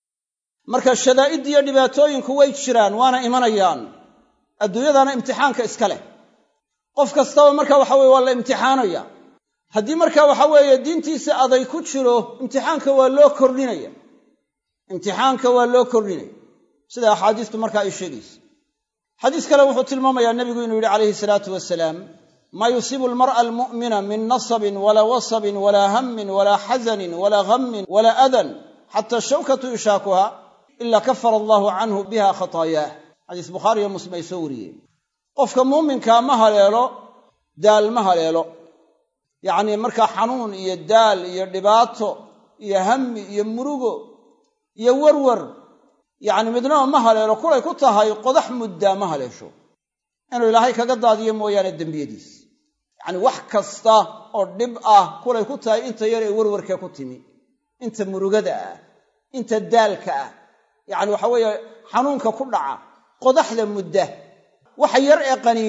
marka shadaa'iddiiyo dhibaatooyinku way jiraan waana imanayaan adduunyadana imtixaanka iska leh qof kastaba marka waxa weye waa la imtixaanaya haddii marka waxa weeye diintiisa aday ku jiro imtixaanka waa loo kordhinaya imtixaanka waa loo kordhinaya sida axaadiistu markaa ay sheegaysa xadiis kale wuxuu tilmaamayaa nebigu inuu yidhi calayhi salaatu wasalaam maa yusiibu almar'a almu'mina min nasabin walaa wasabin walaa hammin walaa xasanin walaa ghammin walaa adan xata shawkatu yushaakuha ila kafara allahu canhu biha khataayaah xadiis bukhaari iyo muslim ay soo wariyeen qofka muuminkaa ma haleelo daal ma haleelo yacnii markaa xanuun iyo daal iyo dhibaato iyo hammi iyo murugo iyo warwar yacni midnaba ma haleelo kulay ku tahay qodax muddaa ma haleesho inuu ilaahay kaga daadiyo mooyaane dembiyadiis yacni wax kasta oo dhib ah kulay ku tahay inta yar ee warwarkee ku timi inta murugada ah inta daalka ah yacni waxa weeye xanuunka ku dhaca qodaxda mudda waxa yar ee qaniina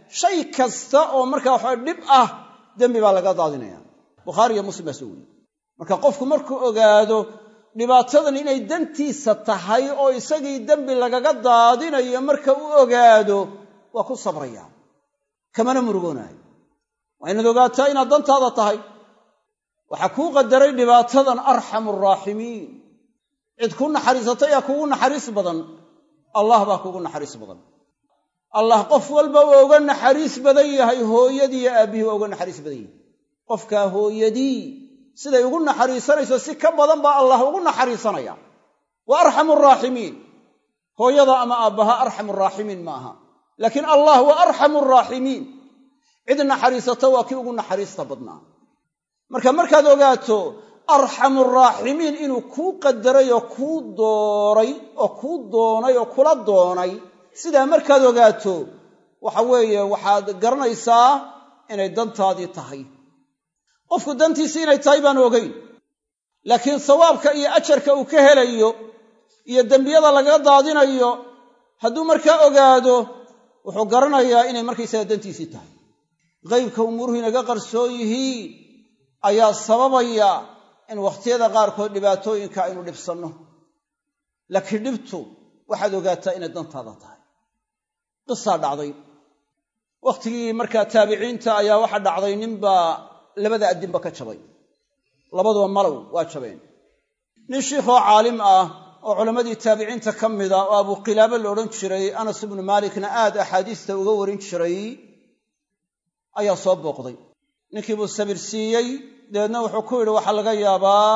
shay kasta oo markaa waxa dhib ah dembi baa laga daadinaya bukhaari iyo muslim baa soo weriye marka qofku markuu ogaado dhibaatadan inay dantiisa tahay oo isagii dembi lagaga daadinayo marka u ogaado waa ku sabraya kamana murugoonaayo waa inaad ogaataa inaad dantaada tahay waxaa kuu qadaray dhibaatadan arxamu araaximiin cid ku naxariisata yaa kugu naxariis badan allah baa kugu naxariis badan allah qof walba waa uga naxariis badan yahay hooyadii iyo aabbihii waa uga naxariis badan yahay qofkaa hooyadii siday ugu naxariisanayso si ka badan baa allah ugu naxariisanaya wa arxamu araaximiin hooyada ama aabbaha arxamu araaximiin ma aha laakiin allah waa arxamu araaximiin cid naxariisata waa kii ugu naxariista badnaa marka markaad ogaato arxamu araaximiin inuu kuu qadaray oo kuu dooray oo kuu doonay oo kula doonay sidaa markaad ogaato waxa weeye waxaad garanaysaa inay dantaadii tahay qofku dantiisii inay tahay baan ogeyn laakiin sawaabka iyo ajarka uu ka helayo iyo dembiyada lagaga daadinayo hadduu markaa ogaado wuxuu garanayaa inay markaysaga dantiisii tahay qaybka umuuruhu inaga qarsoon yihiin ayaa sababaya in wakhtiyada qaarkood dhibaatooyinka aynu dhibsanno laakiin dhibtu waxaad ogaataa inay dantaada tahay qisaa dhacday wakhtigii markaa taabiciinta ayaa waxa dhacday ninbaa labada addinba ka jabay labaduba malow waa jabeen nin shiikhoo caalim ah oo culammadii taabiciinta ka mida oo abuqilaabo la odhan jiray anas ibnu maalikna aad axaadiista uga warin jiray ayaa soo booqday ninkii buu sabir siiyey dabeedna wuxuu ku yidhi waxaa laga yaabaa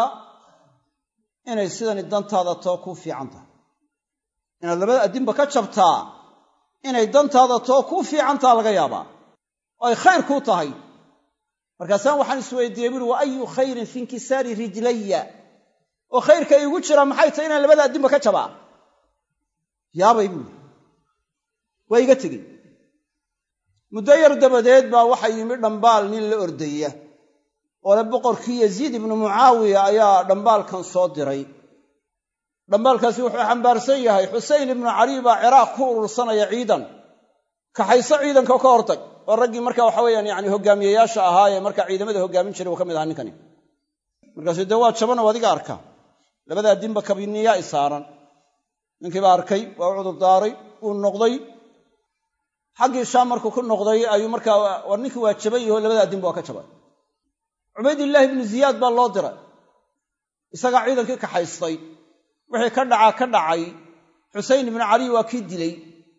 inay sidani dantaada too kuu fiican tahay inaad labada addinba ka jabtaa inay dantaada too kuu fiicantaha laga yaabaa oo ay khayr kuu tahay markaasaan waxaan isweydiiyey buuhi wa ayu khayrin fi inkisaari rijlaya oo khayrka iigu jira maxay tahay inaan labada addinba ka jabaa yaabay buuhi waa iga tegey muddo yar dabadeed baa waxa yimi dhambaal nin la ordaya oo le boqorkii yaziid ibnu mucaawiya ayaa dhambaalkan soo diray dhambaalkaasi wuxuu xambaarsan yahay xusein ibnu cali baa ciraaq ku urursanaya ciidan kaxayso ciidanka ka hortag oo raggii marka waxa weyaan yani hogaamiyeyaasha ahaa ee marka ciidamada hogaamin jiray uu ka mid ahaa ninkani markaasuu dee waa jaban oo adiga arka labadaa dinba kabiniyaa i saaran ninkiibaa arkay waa u cudur daaray wuu noqday xaggii shaam markuu ku noqday ayuu markaa war ninkii waa jaban yaho labadaa dinba waa ka jabay cubaydillaahi ibnu ziyaad baa loo diray isagaa ciidankii kaxaystay wixii ka dhacaa ka dhacay xusein ibnu cali waa kii dilay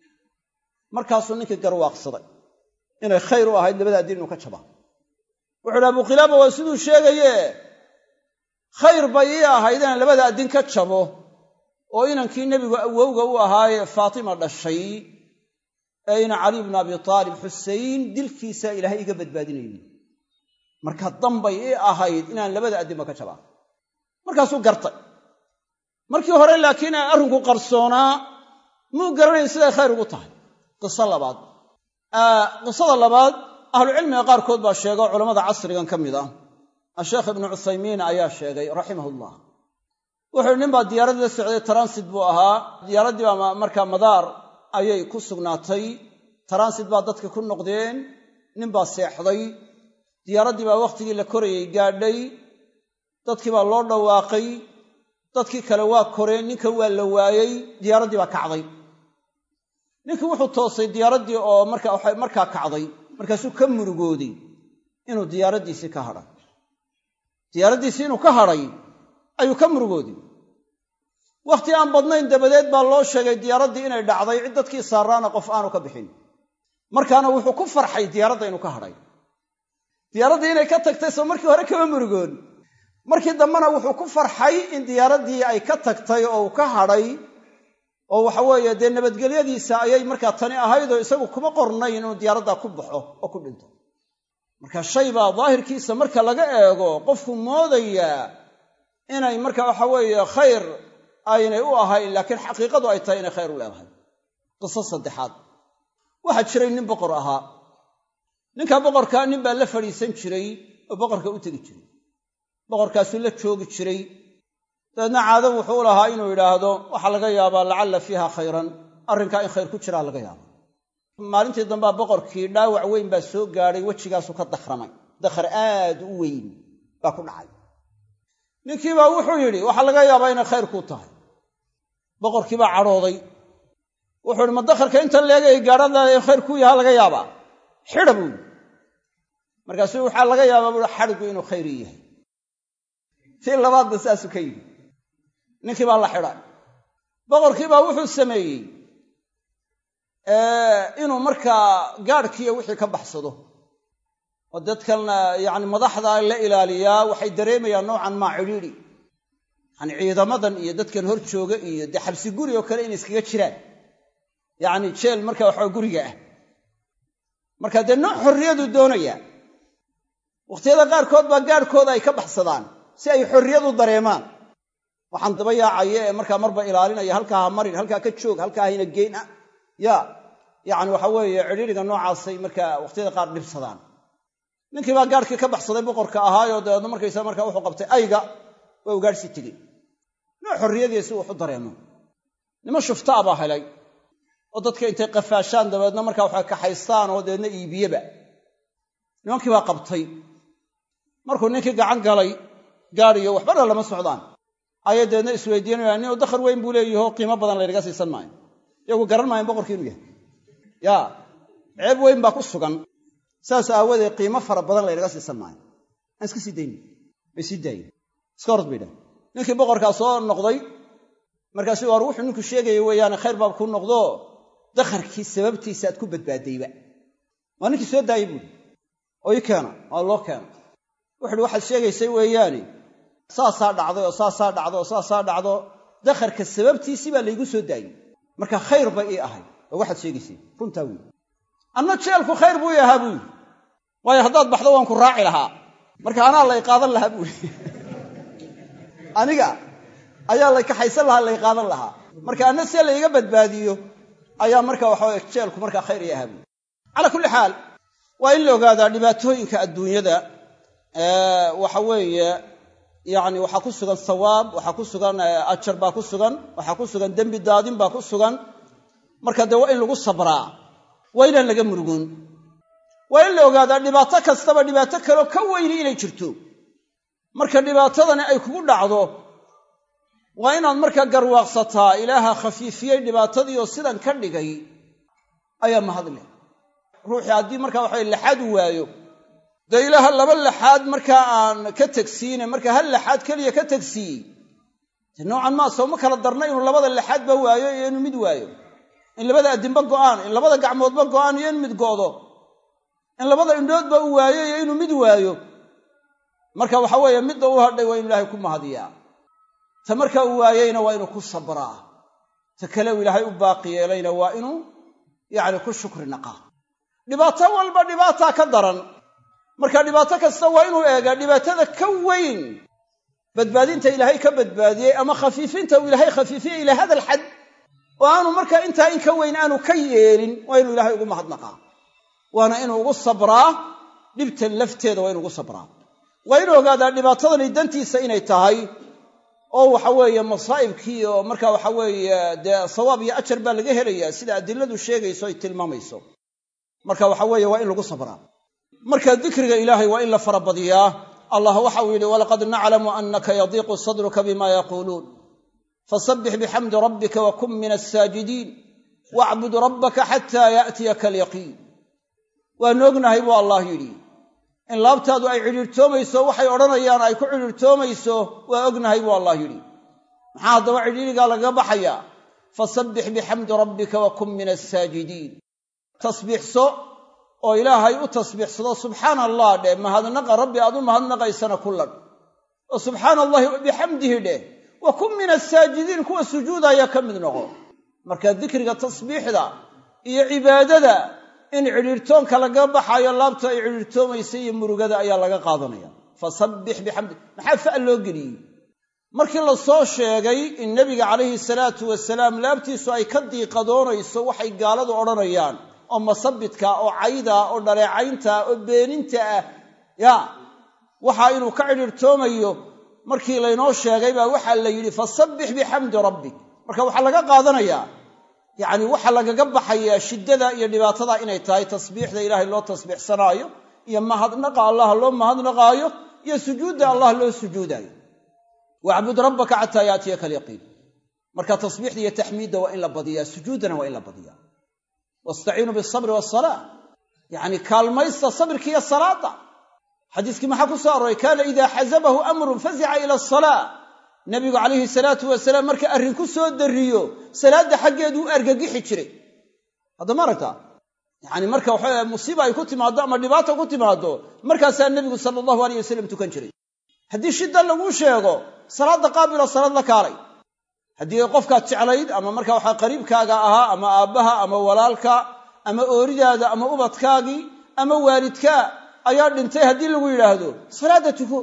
markaasuu ninkii garwaaqsaday inay khayr u ahayd labadaa din inuu ka jaba wuxu uhi abuqilaaba waa siduu sheegaye khayr bay ii ahayd inaan labada addin ka jabo oo inankii nebigu awowga u ahaayee faatima dhashay ee ina cali bnu abi taalib xusein dilkiisa ilaahay iga badbaadinayo marka dambay ii ahayd inaan labada addinba ka jabaa markaasuu gartay markii hore laakiin arrinku qarsoonaa muu garanayn siday khayr ugu tahay qiso labaad qisada labaad ahlucilmiga qaarkood baa sheega oo culammada casrigan ka mid ah asheekh ibnu cuthaymiin ayaa sheegay raximahullah wuxuu nin baa diyaarad la socday transit buu ahaa diyaaraddii baa markaa madaar ayay ku sugnaatay transit baa dadka ku noqdeen nin baa seexday diyaaraddii baa wakhtigii la korayay gaadhay dadkii baa loo dhawaaqay dadkii kale waa koreen ninka waa la waayey diyaaraddii baa kacday ninkii wuxuu toosay diyaaraddii oo markaa kacday markaasuu ka murugooday inuu diyaaraddiisii ka hadhay diyaaraddiisii inuu ka hadhay ayuu ka murugooday wakhti aan badnayn dabadeed baa loo sheegay diyaaraddii inay dhacday cid dadkii saaraana qof aanu ka bixin markaana wuxuu ku farxay diyaaradda inuu ka hadhay diyaaraddii inay ka tagtay soo markii hore kama murugoon markii dambena wuxuu ku farxay in diyaaraddii ay ka tagtay oo uu ka hadhay oo waxa weeye dee nabadgelyadiisa ayay markaa tani ahayd oo isagu kuma qornayn inuu diyaaraddaa ku baxo oo ku dhinto marka shay baa daahirkiisa marka laga eego qofku moodayaa inay marka waxa weeye khayr aynay u ahayn laakiin xaqiiqadu ay tahay inay khayr u leedahay qiso saddexaad waxaa jiray nin boqor ahaa ninka boqorkaa nin baa la fadhiisan jiray oo boqorka u tegi jiray boqorkaasuu la joogi jiray dabeedna caado wuxuu u lahaa inuu yidhaahdo waxaa laga yaabaa lacalla fiiha khayran arrinkaa in khayr ku jiraa laga yaaba maalintii dambea boqorkii dhaawac weyn baa soo gaadhay wejigaasu ka dakhramay dakhar aad u weyn baa ku dhacay ninkiibaa wuxuu yidhi waxaa laga yaabaa inay khayr kuu tahay boqorkii baa cadhooday wuxuu yidhi ma dakharka inta leegay gaadhadaada khayr kuu yahaa laga yaabaa xidha buu yidhi markaasuu waxaa laga yaabaa buui xadhigu inuu khayri yahay tii labaadba saasuu ka yidhi ninkii baa la xidhay boqorkii baa wuxuu sameeyey inuu markaa gaadhkiiyo wixii ka baxsado oo dadkan yacni madaxda la ilaaliyaa waxay dareemayaan noocan maa cidhiidhi yacni ciidamadan iyo dadkan hor jooga iyo dee xabsi guri oo kale inay iskaga jiraan yacni jeel marka waxaa guriga ah marka dee nooc xorriyadu doonaya wakhtiyada qaarkood baa gaadhkooda ay ka baxsadaan si ay xorriyadu dareemaan waxaan daba yaacaya ee markaa marba ilaalinaya halkaa ha marin halkaa ka joog halkaa hayna geyn ah ya yacni waxa weeye cidhiidhiga noocaasay markaa wakhtiyada qaar dhibsadaan ninkii baa gaadhkii ka baxsaday boqorka ahaayoo dabeedna markaysa markaa wuxuu qabtay ayga waa ugaadhsi tegey nooc xorriyadii si wuxu dareemo niman shuftaa baa helay oo dadka intay qafaashaan dabeedna markaa waxay kaxaystaan oo dabeedna iibiyeba nimankii baa qabtay markuu ninkii gacan galay gaadhiyo waxbana lama socdaan ayay dabeedna isweydiinayaan ninuu dakhar weyn buu leeyaho qiimo badan laynaga siisan maayo iyagu garan maayan boqorkii inuu yahay ya ceeb weyn baa ku sugan saas aawadeed qiimo fara badan laynaga siisan maayo aan iska sii dayni bay sii daayeen iska orod bay dhahay ninkii boqorkaa soo noqday markaasu war wuxuu ninku sheegaya weeyaane khayr baab kuu noqdo dakharkii sababtiisa aad ku badbaadayba waa ninkii soo daayey buuri oo ii keena waa loo keena wuxuuhi waxaad sheegaysay weeyaane saasaa dhacday oo saasaa dhacdo oo saasaa dhacdo dakharka sababtiisii baa laygu soo daayey marka khayr bay ii ahay oo waxaad sheegaysay runtaa wey anna jeelku khayr buu i ahaa buu yidhi waayo haddaad baxdo waan ku raaci lahaa marka anaa lay qaadan lahaa buui aniga ayaa lay kaxaysan lahaa lay qaadan lahaa marka anna see layga badbaadiyo ayaa marka waxaweye jeelku markaa khayr ii ahaa buui calaa kulli xaal waa in la ogaadaa dhibaatooyinka adduunyada waxa weeye yacni waxaa ku sugan sawaab waxaa ku sugan ajar baa ku sugan waxaa ku sugan dembi daadin baa ku sugan marka dee waa in lagu sabraa waa inaan laga murugoon waa in la ogaadaa dhibaato kastaba dhibaato kaleo ka weyni inay jirto marka dhibaatadani ay kugu dhacdo waa inaad markaa garwaaqsataa ilaaha khafiifiyey dhibaatadiioo sidan ka dhigay ayaa mahadleh ruuxii haddii markaa waxawe laxaad u waayo dee ilaaha laba laxaad markaa aan ka tegsiine markaa hal laxaad keliya ka tegsiiyey dee noocan maa sooma kala darna inuu labada laxaadba waayo iyo inuu mid waayo in labada addinba go'aan in labada gacmoodba go'aan iyo in mid go'do in labada indhoodba uu waayo iyo inuu mid waayo marka waxa weeye midda u hadhay waa inu ilaahay ku mahadiyaa ta marka uu waayeyna waa inuu ku sabraa ta kale uu ilaahay u baaqi yeelayna waa inuu yacni ku shukri naqaa dhibaato walba dhibaataa ka daran marka dhibaato kasta waa inuu eegaa dhibaatada ka weyn badbaadinta ilaahay ka badbaadiyey ama khafiifinta uu ilaahay khafiifiyey ilaa hada alxad oo aanu markaa intaa in ka weyn aanu ka yeelin waa inuu ilaahay ugu mahadnaqaa waana inuu ugu sabraa dhibtan lafteeda waa inu ugu sabraa waa inuu ogaadaa dhibaatadani dantiisa inay tahay oo waxa weeye masaa'ibkii oo marka waxa weeye dee sawaab iyo ajar baa laga helayaa sida adiladu sheegayso ay tilmaamayso marka waxa weeye waa in lagu sabraa marka dikriga ilaahay waa in la farabadiyaa allah waxa uu yidhi walaqad naclamu annaka yadiiqu sadruka bima yaquuluun fasabbix bixamdi rabbika wa kun min asaajidiin wacbud rabbaka xataa ya'tiyaka alyaqiin waanu ognahay buu allah yidhi in laabtaadu ay cidhiirtoomayso waxay odhanayaan ay ku cidhiirtoomayso waa ognahay buu allah yidhi maxaa haddaba cidhiirigaa lagaga baxayaa fasabbix bixamdi rabbika wa kun min asaajidiin tasbiixso oo ilaahay u tasbiixsado subxaana allah dheh mahadnaqa rabbi aad u mahadnaqaysana ku ladh oo subxaana allahi bixamdihi dheh wa kun min asaajidiin kuwa sujuudaya ka mid noqo marka dikriga tasbiixda iyo cibaadada in cidhiirtoonka laga baxaayo laabta ay cidhiirtoomaysa iyo murugada ayaa laga qaadanaya fasabbix bixamdi maxaa fa loo geliyey markii la soo sheegay in nebiga calayhi salaatu wasalaam laabtiisu ay ka diiqadoonayso waxay gaaladu odhanayaan oo masabidka oo cayda oo dhaleecaynta oo beeninta ah ya waxa inuu ka cidhiirtoomayo markii laynoo sheegay baa waxaa la yidhi fasabbix bixamdi rabbik marka waxaa laga qaadanayaa yacni waxaa lagaga baxayaa shiddada iyo dhibaatada inay tahay tasbiixda ilaahay loo tasbiixsanaayo iyo mahadnaqa allah loo mahadnaqaayo iyo sujuudda allah loo sujuudaayo wacbud rabbaka xataa yaatiyaka alyaqiin marka tasbiixda iyo taxmiidda waa in la badiyaa sujuuddana waa in la badiyaa wastaciinuu bisabri wasalaa yacni kaalmaysta sabirka iyo salaadda xadiiskii maxaa ku soo arooray kaana idaa xasabahu amrun fazica ila asalaa nabigu calayhi salaatu wasalaam marka arrin ku soo darriyo salaadda xaggeedu u argagixi jiray hadda ma aragtaa yacani marka waxa musiiba ay ku timaaddo ama dhibaata ku timaaddo markaasaa nebigu sala allahu aleyh wasalam tukan jiray haddii shidda laguu sheego salaadda qaabilo salaad la kaalay haddii qofkaad jeclayd ama marka waxaa qariibkaaga ahaa ama aabbaha ama walaalka ama ooridaada ama ubadkaagii ama waalidkaa ayaa dhintay haddii lagu yidhaahdo salaadda tuko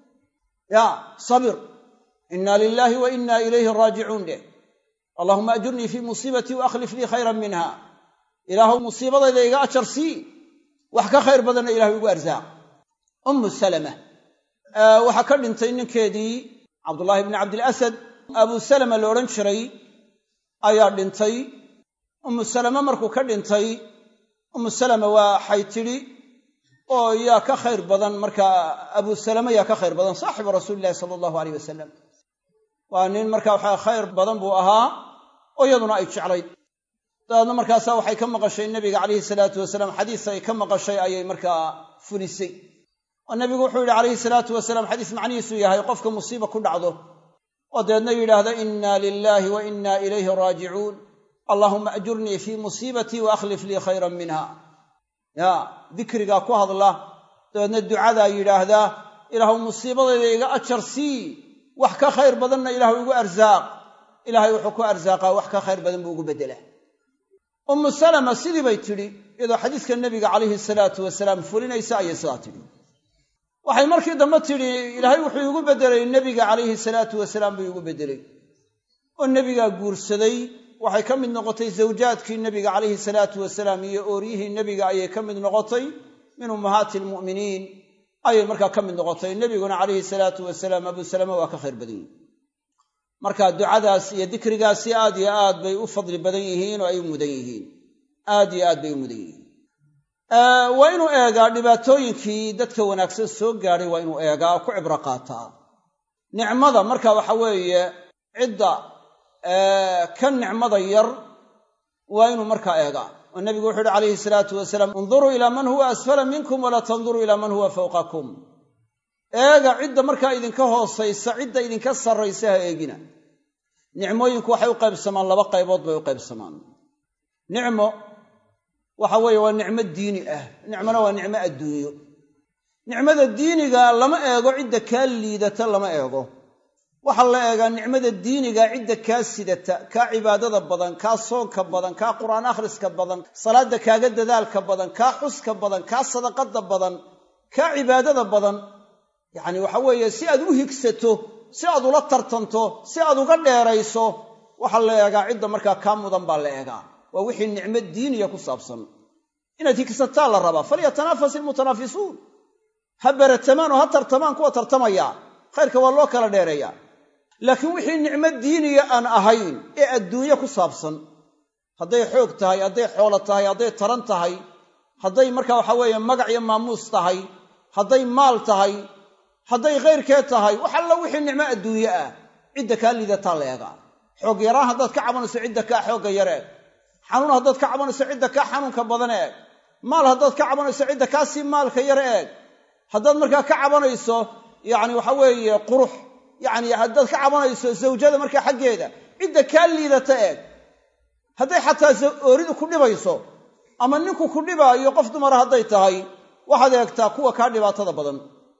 ya sabir inna lilaahi wa inna ilayhi raajicuun dheh allahuma ajurnii fii musiibatii wa akhlif lii khayran minha ilaahuw musiibadayda iga ajar sii wax ka khayr badanna ilahay igu arsaaq ummu salama waxaa ka dhintay ninkeedii cabdullaahi bni cabdilasad abu salama la odhan jiray ayaa dhintay ummu salame markuu ka dhintay ummu salama waxay tidhi oo yaa ka khayr badan markaa abu salame yaa ka khayr badan saaxibu rasuuli illahi sala allahu aleyh wasalam waa nin marka waxaa khayr badan buu ahaa oo iyaduna ay jeclayd dabeedna markaasaa waxay ka maqashay nebiga calayhi salaatu wasalaam xadiis ay ka maqashay ayay markaa fulisay oo nebigu wuxuu yidhi calayhi salaatu wasalaam xadiis macnihiisu yahay qofka musiiba ku dhacdo oo dabeedna yidhaahda inna lilaahi wa inna ilayhi raajicuun allaahuma ajurnii fii musiibatii wa akhlif lii khayran minha ya dikrigaa ku hadla dabeedna ducadaa yidhaahdaa ilaahu musiibadayda iga ajar sii wax ka khayr badanna ilaahu igu arsaaq ilaahay wuxuu ku arsaaqaa wax ka khayr badan buu ugu beddelaa ummu salama sidii bay tidhi iyadoo xadiiska nebiga calayhi salaatu wasalaam fulinaysa ayay sidaa tidhi waxay markii dambe tidhi ilaahay wuxuu iigu beddelay nebiga calayhi salaatu wasalaam buu iigu beddelay oo nebigaa guursaday waxay ka mid noqotay zawjaadkii nebiga calayhi salaatu wasalaam iyo ooryihii nebiga ayay ka mid noqotay min ummahaati almu'miniin ayay markaa ka mid noqotay nebiguna calayhi salaatu wasalaam abuu salama waa ka khayr badan yihin marka ducadaas iyo dikrigaasi aad iyo aad bay u fadli badan yihiin oo ay u mudan yihiin aad iyo aad bay u mudan yihiin waa inuu eegaa dhibaatooyinkii dadka wanaagsan soo gaadhay waa inuu eegaa oo ku cibro qaataa nicmada marka waxa weeye cidda ka nicmada yar waa inuu markaa eegaa oo nebigu wuxu uhi calayhi salaatu wasalaam induruu ilaa man huwa asfala minkum walaa tanduruu ilaa man huwa fawqakum eega cidda markaa idinka hoosaysa cidda idinka sarraysa ha eegina nicmooyinku waxay u qaybsamaan laba qaybood bay u qaybsamaan nicmo waxa weeye waa nicmo diini ah nicmona waa nicmo adduunyo nicmada diiniga lama eego cidda kaa liidata lama eego waxaa la eegaa nicmada diiniga cidda kaa sidata kaa cibaadada badan kaa soonka badan kaa qur'aan akhriska badan salaadda kaaga dadaalka badan kaa xuska badan kaa sadaqada badan kaa cibaadada badan yacni waxa weeye si aad u higsato si aad ula tartanto si aad uga dheerayso waxaa la eegaa cidda markaa kaa mudan baa la eegaa waa wixii nicmo diiniya ku saabsan inaad higsataa la rabaa falyatanafas ilmutanaafisuun ha beratamaan oo ha tartamaan kuwa tartamaya khayrka waa loo kala dheereeyaa laakiin wixii nicmo diiniya aan ahayn ee adduunye ku saabsan hadday xoog tahay hadday xoolo tahay hadday taran tahay hadday marka waxa weeye magac iyo maamuus tahay hadday maal tahay hadday khayrkee tahay wax alla wixii nicmo adduunye ah cidda kaa liidataa la eegaa xoog yaraan haddaad ka cabanayso cidda kaa xoogga yar eeg xanuun haddaad ka cabanayso cidda kaa xanuunka badan eeg maal haddaad ka cabanayso cidda kaa sii maalka yar eeg haddaad markaa ka cabanayso yacni waxa weeye qurux yacni haddaad ka cabanayso zawjada markaa xaggeeda cidda kaa liidata eeg hadday xataa ooridu ku dhibayso ama ninku ku dhibaayo qof dumara hadday tahay waxaad eegtaa kuwa kaa dhibaatada badan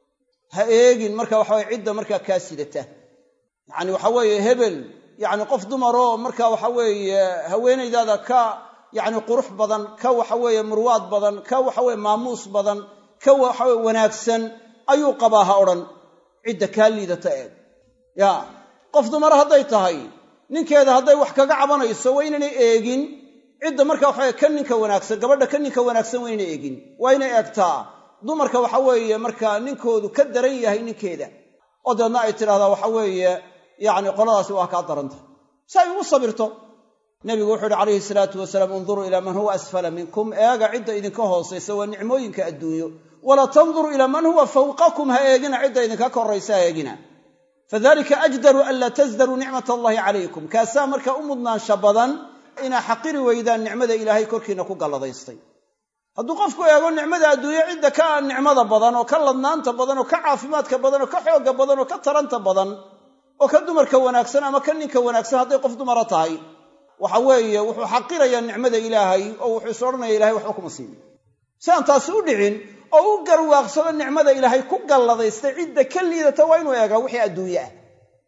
ha eegin marka waxaweye cidda markaa kaa sidata yacni waxa weeye hebel yacni qof dumaroo marka waxa weeye haweenaydaada ka yacni qurux badan ka waxa weeye murwaad badan ka waxaweye maamuus badan ka waxaweye wanaagsan ayuu qabaa ha odhan cidda kaa liidata eeg ya qof dumara hadday tahay ninkeeda hadday wax kaga cabanayso waa inaynay eegin cidda marka waxaweye ka ninka wanaagsan gabadha ka ninka wanaagsan waa inay eegin waa inay eegtaa dumarka waxa weeye markaa ninkoodu ka daran yahay ninkeeda oo deedna ay tidhahdaa waxa weeye yacni qoladaasi waa kaa daranta si ay ugu sabirto nebigu wuxuu uhi calayhi salaatu wasalaam unduruu ilaa man huwa asfala minkum eega cidda idinka hoosaysa waa nicmooyinka adduunyo wala tanduruu ilaa man huwa fawqakum ha eegina cidda idinka koraysa ha eegina fadalika ajdaru an laa tasdaruu nicmat allahi calaykum kaasaa markaa u mudnaansha badan inaa xaqiri weydaan nicmada ilaahay korkiina ku galladaystay hadduu qofku eego nicmada adduunyo cidda ka nicmada badan oo ka ladnaanta badan oo ka caafimaadka badan oo ka xoogga badan oo ka taranta badan oo ka dumarka wanaagsan ama ka ninka wanaagsan hadday qof dumara tahay waxa weeye wuxuu xaqirayaa nicmada ilaahay oo wuxuu is odhanaya ilahay waxba kuma siinin si aan taasi u dhicin oo u garwaaqsado nicmada ilaahay ku galladaystay cidda ka liidata waa inuu eegaa wixii adduunye ah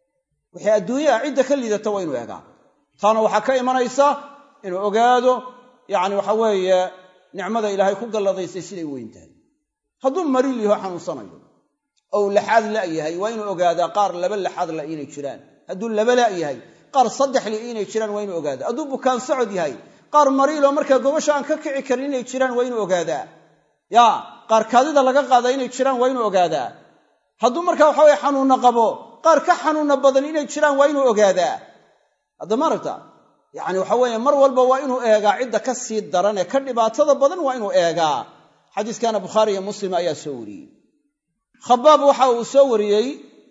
wixii adduunye ah cidda ka liidata waa inuu eegaa taana waxaa ka imanaysa inuu ogaado yacni waxa weeye nicmada ilaahay ku galladaystay siday weyn tahay hadduu mariil yaho xanuunsanayo oo uu laxaad la' yahay waa inuu ogaadaa qaar laba laxaad la inay jiraan hadduu laba la' yahay qaar saddex li inay jiraan waa inuu ogaadaa hadduu bukaan socod yahay qaar mariiloo markaa gobasha aan ka kici karin inay jiraan waa inuu ogaadaa ya qaar kaadida laga qaada inay jiraan waa inuu ogaadaa hadduu markaa waxa weye xanuunna qabo qaar ka xanuunna badan inay jiraan waa inuu ogaadaa hadda maaragta yacni waxa weeye mar walba waa inuu eegaa cidda ka sii daran ee ka dhibaatada badan waa inuu eegaa xadiiskana bukhaari iyo muslim ayaa soo wariyey khabaab waxa uu soo wariyey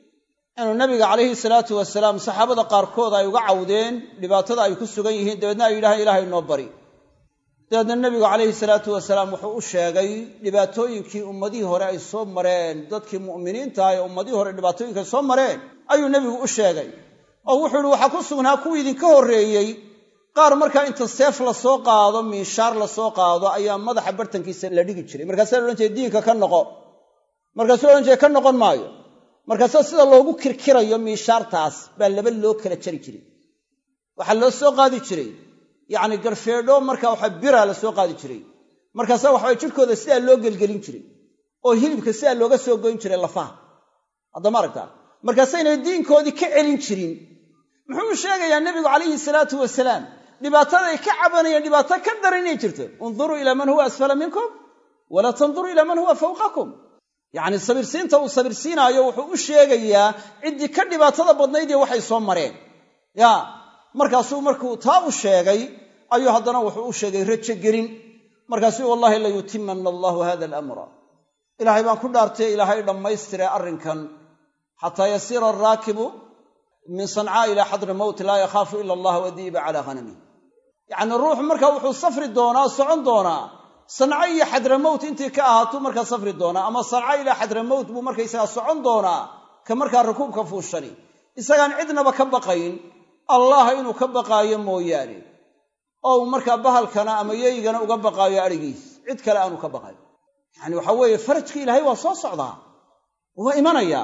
inuu nabiga calayhi salaatu wasalaam saxaabada qaarkood ay uga cawdeen dhibaatada ay ku sugan yihiin dabeedna ay yidhahaan ilaahay noo bari dabeedna nebigu calayhi salaatu wasalaam wuxuu u sheegay dhibaatooyinkii ummadihii hore ay soo mareen dadkii mu'miniintaha ee ummadihii hore dhibaatooyinka ay soo mareen ayuu nebigu u sheegay oo wuxuu ihi waxaa ku sugnaa kuwii idinka horreeyey qaar markaa inta seef la soo qaado miishaar la soo qaado ayaa madaxa bartankiisa la dhigi jiray markaasaa la odhan jiray diinka ka noqo markaasuu odhan jiray ka noqon maayo markaasa sida loogu kirkirayo miishaartaas baa laba loo kala jari jiray waxaa loo soo qaadi jiray yacni garfeedho marka waxa bira la soo qaadi jiray markaasa waxabay jidhkooda sidaa loo gelgelin jiray oo hilibka sidaa looga soo goyn jiray lafaha haddama aragtaa markaasaynay diinkoodii ka celin jirin muxuu sheegayaa nebigu calayhi salaatu wasalaam dhibaataday ka cabanayeen dhibaato ka daran inay jirto unduruu ilaa man huwa asfala minkum walaa tanduruu ilaa man huwa fawqakum yacni sabirsiinta uu sabirsiinaayo wuxuu u sheegayaa ciddii ka dhibaatada badnayd iyo waxay soo mareen ya markaasuu markuu taa u sheegay ayuu haddana wuxuu u sheegay rajo gelin markaasuu wallahi layutimana allahu hada alamra ilaahay baan ku dhaartay ilaahay dhammaystire arrinkan xataa yasiira araakibu min sancaa ilaa xadri mowt laa yakhaafu ila allah wadiiba calaa hanamih yacni ruuxu marka wuxuu safri doonaa socon doonaa sanco iyo xadramowt intii ka ahaatuu markaa safri doonaa ama sanco ilaa xadramowt buu markaysagaa socon doonaa ka markaa rukuubka fuushani isagaan cidnaba ka baqayn allah inuu ka baqaayo mooyaane oo uu markaa bahalkana ama yeygana uga baqaayo adhigiis cid kale aanu ka baqayn yacani waxa weeye farajka ilaahay waa soo socdaa waa imanayaa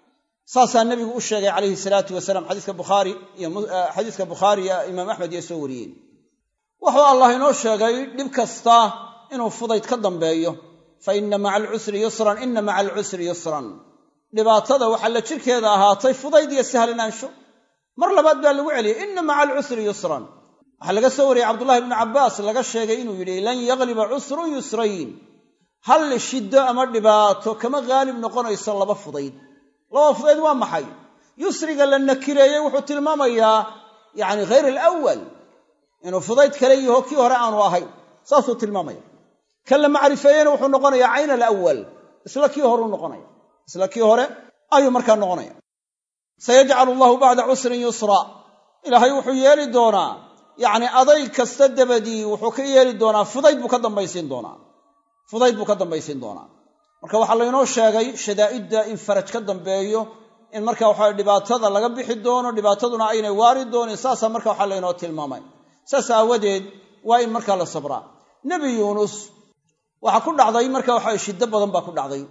saasaa nebigu u sheegay calayhi salaatu wasalaam xadiiska bukhaari iyo xadiiska bukhaari iyo imaam axmed iyo soo wariyeen wuxuu allah inoo sheegay dhib kasta inuu fudayd ka dambeeyo fa inna maca alcusri yusran inna maca alcusri yusran dhibaatada waxaa la jirkeeda ahaatay fudayd iyo sahlanaansho mar labaad baa lagu celiyey inna maca alcusri yusran waxaa laga soo wariyey cabdullahi ibnu cabbaas laga sheegay inuu yidhi lan yagliba cusrun yusrayn hal shiddo ama dhibaato kama haalib noqonayso laba fudayd laba fudayd waa maxay yusriga la nakireeyey wuxuu tilmaamayaa yacni hayr alawal inuu fudayd kale yaho kii hore aanu ahayn saasuu tilmaamaya kan la macrifeeyeyna wuxuu noqonayaa cayn alawal isla kii horeu noqonaya isla kii hore ayuu markaa noqonaya sayajcalu allahu bacda cusrin yusra ilaahay wuxuu yeeli doonaa yacni adayg kasta dabadii wuxuu ka yeeli doonaa fudayd buu ka dambaysiin doonaa fudayd buu ka dambaysiin doonaa marka waxaa laynoo sheegay shadaa'idda in faraj ka dambeeyo in marka waxaa dhibaatada laga bixi doono dhibaataduna aynay waari doonin saasaa marka waxaa laynoo tilmaamay saas aawadeed waa in markaa la sabraa nebi yuunus waxaa ku dhacday marka waxa shiddo badan baa ku dhacday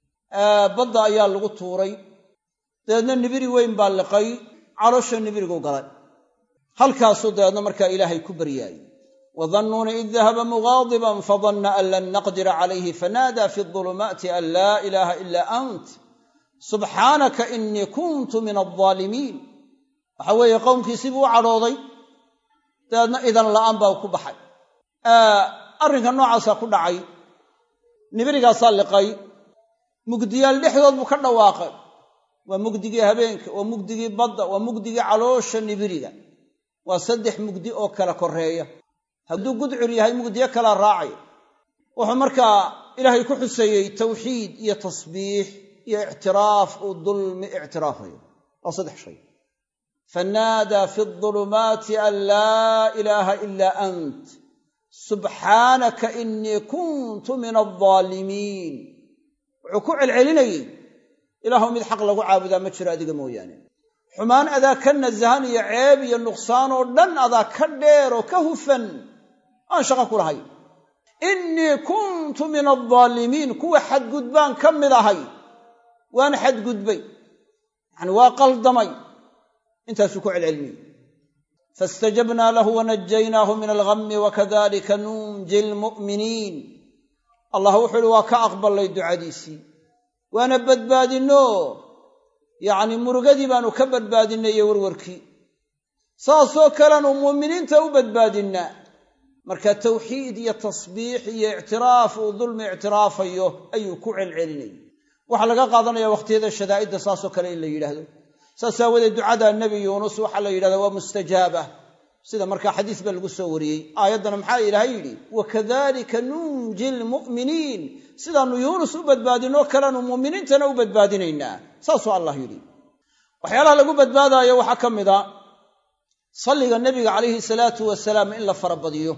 badda ayaa lagu tuuray dabeedna nibiri weyn baa liqay caloosha nibirigu galay halkaasuu dabeedna markaa ilaahay ku baryaayey wadannuuna id dahaba mugaadiban fadanna an lan naqdira calayhi fanaada fi dulumaati an laa ilaaha ila ant subxaanaka inii kuntu min aldaalimiin waxa weeye qowmkiisii buu u cadhooday dabeedna idan la'aan baa ku baxay arrinka noocaasaa ku dhacay nibirigaasaa liqay mugdiyaal dhexdood buu ka dhawaaqay waa mugdigii habeenka waa mugdigii badda waa mugdigii caloosha nibiriga waa saddex mugdi oo kala koreeya hadduu gudcur yahay mugdiyo kalaa raacay wuxuu markaa ilaahay ku xuseeyey tawxiid iyo tasbiix iyo ictiraaf uu dulmi ictiraafayo waa saddex shay fanaadaa fi adulumaati an laa ilaaha ilaa ant subxaanaka inii kuntu min aldaalimiin wuxuu ku celcelinayey ilaahu mid xaq lagu caabudaa ma jiro adiga mooyaane xumaan adaa ka nasahan iyo ceeb iyo nuqsaan oo dhan adaa ka dheer oo ka hufan aan shaqo ku lahay innii kuntu min aldaalimiin kuwa xadgudbaan ka mid ahay waan xadgudbay yacani waa qaldamay intaasuu ku celcelinayey faistajabnaa lahu wanajaynaahu min alghammi wakadalika nunji lmu'miniin allah wuxuu uhi waa ka aqballay ducadiisii waana badbaadinno yacni murugadii baanu ka badbaadinnay iyo warwarkii saasoo kalenu muuminiinta u badbaadinnaa marka tawxiid iyo tasbiix iyo ictiraaf uu dulmi ictiraafayo ayuu ku celcelinayay waxaa laga qaadanaya wakhtiyada shadaa'idda saasoo kale in la yidhaahdo saas aawadeed ducada nebi yuunus waxaa la yidhahdaa waa mustajaaba sida markaa xadiis baa lagu soo wariyey aayaddana maxaa ilaahay yidhi wakadalika nunji lmu'miniin sidaannu yuunus u badbaadinoo kalenu muuminiintana u badbaadinaynaa saasuu allah yidhi waxyaalaha lagu badbaadaayo waxaa ka mid a salliga nebiga calayhi salaatu wasalaam in la farabadiyo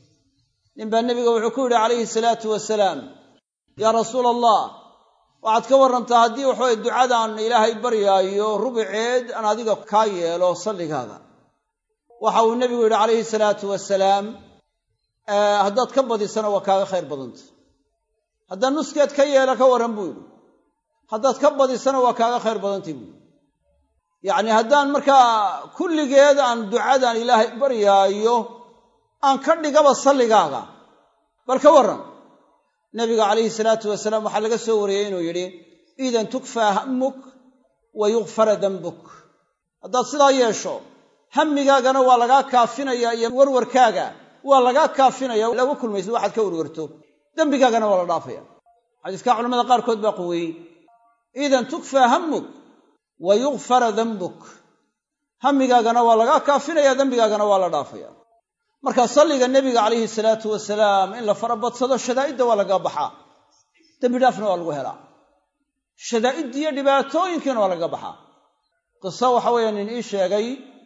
ninbaa nebiga wuxuu ku yidhi calayhi salaatu wasalaam yaa rasuula allah waxaad ka warrantaa haddii waxaweye ducadaan ilaahay baryaayo rubuceed aan adiga kaa yeelo salligaaga waxa uu nebigu yidhi calayhi salaatu wasalaam haddaad ka badisana waa kaaga khayr badanta haddaan nuskeed ka yeela ka warran buu yidhi haddaad ka badisana waa kaaga khayr badantay buuyi yacni haddaan markaa kulligeed aan ducadan ilaahay baryaayo aan ka dhigaba salligaaga bal ka warran nebiga calayhi salaatu wasalaam waxaa laga soo wariyey inuu yidhi idan tukfaa hammuk wa yukfara dembuk haddaad sidaa yeesho hammigaagana waa lagaa kaafinaya iyo warwarkaaga waa lagaa kaafinaya laga kulmaysid waxaad ka warwarto dembigaagana waa la dhaafaya xadiiskaa culamada qaarkood baa quweeyey idan tukfaa hammuk wa yukfara dembuk hammigaagana waa lagaa kaafinaya dembigaagana waa la dhaafaya marka salliga nebiga calayhi salaatu wasalaam in la farabadsado shadaa'idda waa laga baxaa dembi dhaafna waa lagu helaa shadaa'iddiiyo dhibaatooyinkiina waa laga baxaa qiso waxa weeye nin ii sheegay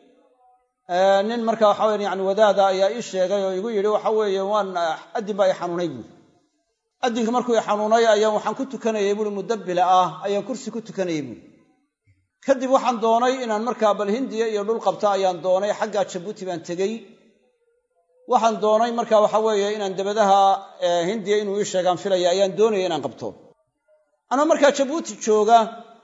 nin marka waxa weye yani wadaada ayaa ii sheegay oo igu yidhi waxa weeye waan addin baa i xanuunay buuri addinka markuu i xanuunay ayaan waxaan ku tukanayay buuri mudabbila ah ayaan kursi ku tukanayay buuri kadib waxaan doonay inaan markaa bal hindiya iyo dhul qabta ayaan doonay xaggaa jabuuti baan tegey waxaan doonay marka waxa weeye inaan dabadaha hindiya inuu ii sheegaan filaya ayaan doonaya inaan qabto anoo markaa jabuuti jooga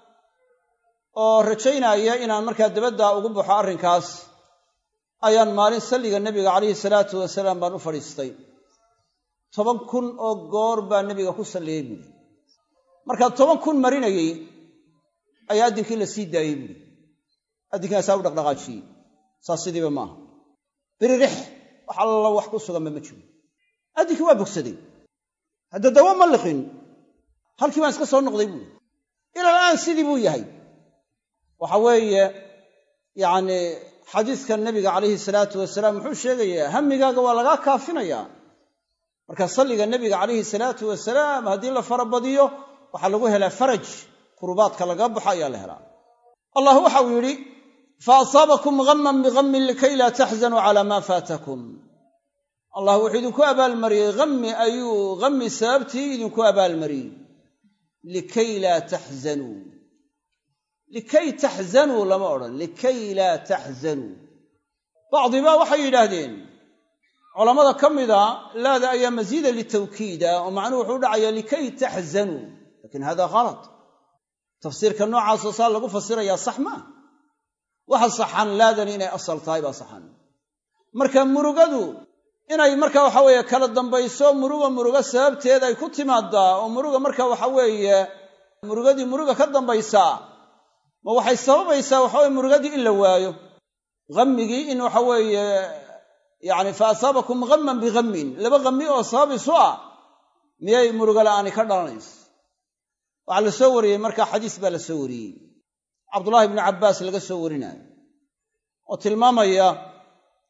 oo rajaynaya inaan markaa dabadda ugu baxo arrinkaas ayaan maalin salliga nebiga calayhi salaatu wasalaam baan u fadhiistay toban kun oo goor baa nebiga ku salliyey buuri markaa toban kun marinayey ayaa addinkii la sii daayey buuri addinkaasaa u dhaqdhaqaajiyey saas sidiiba maaha biririx wax alla wax ku suganba ma jiro addinkii waa bogsaday hadda dawo ma liqin halkii baan iska soo noqday buuri ilal aan sidii buu yahay waxa weeye yacni xadiiska nebiga calayhi salaatu wasalaam muxuu sheegayaa hammigaaga waa lagaa kaafinayaa marka salliga nebiga calayhi salaatu wasalaam haddii la farabadiyo waxaa lagu helaa faraj kurubaadka laga baxo ayaa la helaa allah waxau yidhi fa asaabakum ghamman bihammin likay laa taxzanuu calaa maa faatakum allah wuxuu idinku abaalmariyey hammi ayuu hammi sababtii idinku abaalmariyey likay laa taxzanuu likay taxzanuu lama odhan likay laa taxzanuu bacdibaa waxay yidhaahdeen culammada ka mida laada ayaa masiida litawkiida oo macnuhu wuxuu u dhacayaa likay taxzanuu lakin hada khalat tafsiirka noocaasoo saa lagu fasirayaa sax maa waxa saxan laadani inay asal tahay baa saxan marka murugadu inay marka waxa weeye kala dambayso muruga muruga sababteed ay ku timaadaa oo muruga marka waxa weeye murugadii muruga ka dambaysaa ma waxay sababaysaa waxaweye murugadii in la waayo hammigii in waxa weeye yacni fa asaabakum ghamman bighammin laba hammi oo sabab isu ah miyay muruga la'aani ka dhalanayso waxaa la soo wariyey marka xadiis baa la soo wariyey cabdullaahi ibnu cabbaas laga soo warinayo oo tilmaamaya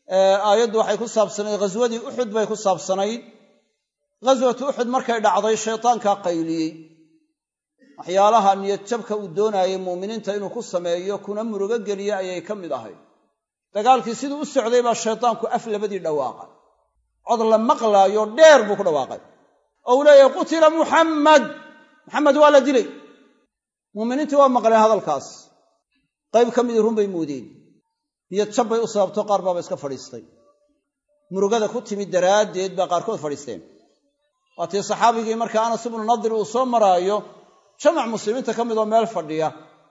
aayaddu waxay ku saabsanayd ghaswadii uxud bay ku saabsanayd ghaswatu uxud markay dhacday shaytaankaa qayliyey waxyaalaha niyadjabka uu doonaayay muuminiinta inuu ku sameeyo kuna murugo geliye ayay ka mid ahayd dagaalkii siduu u socday baa shaytaanku af labadii dhawaaqay cod la maqlaayo dheer buu ku dhawaaqay oo uu leeyahay qutila muxammad muxamed waa la dilay muuminiintii waa maqleen hadalkaas qayb ka midii run bay moodeen niyad jab bay u sababto qaar baaba iska fadhiistay murugada ku timid daraaddeed baa qaarkood fadhiisteen waatii saxaabigii markaa anas ibnu nadir uu soo maraayo jamac muslimiinta ka mid oo meel fadhiya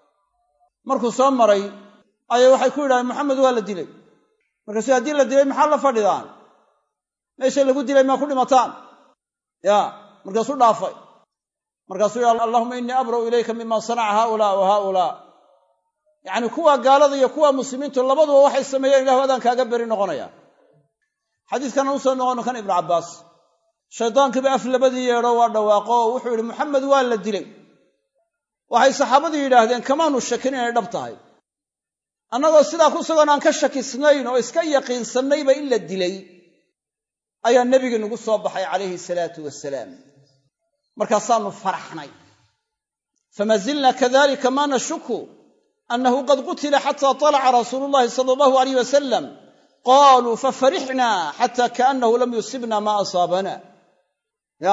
markuu soo maray ayay waxay ku yidhahdeen maxamed waa la dilay markaasuu haddii la dilay maxaa la fadhidaan meesha lagu dilay maa ku dhimataan ya markaasuu dhaafay markaasuu yidhi allahuma innii abra'u ilayka mima sanaca haaulaa wa haaulaa yacni kuwa gaalada iyo kuwa muslimiintu labaduba waxay sameeyeen ilahu adaan kaaga beri noqonaya xadiiskana usoo noqono kan ibnu cabbaas shaydaankiiba af labadii yeedho waa dhawaaqo oo wuxuu yidhi maxamed waa la dilay waxay saxaabadii yidhaahdeen kamaanu shakin inay dhab tahay annagoo sidaa ku sugan aan ka shakisnayn oo iska yaqiinsannayba in la dilay ayaa nebigii nagu soo baxay calayhi salaatu wasalaam markaasaanu faraxnay fama zilna kadalika ma nashuku annahu qad qutila xata talaca rasuulu llahi sala allahu alayh wasalam qaluu fafarixna xata kaannahu lam yusibna ma asaabana ya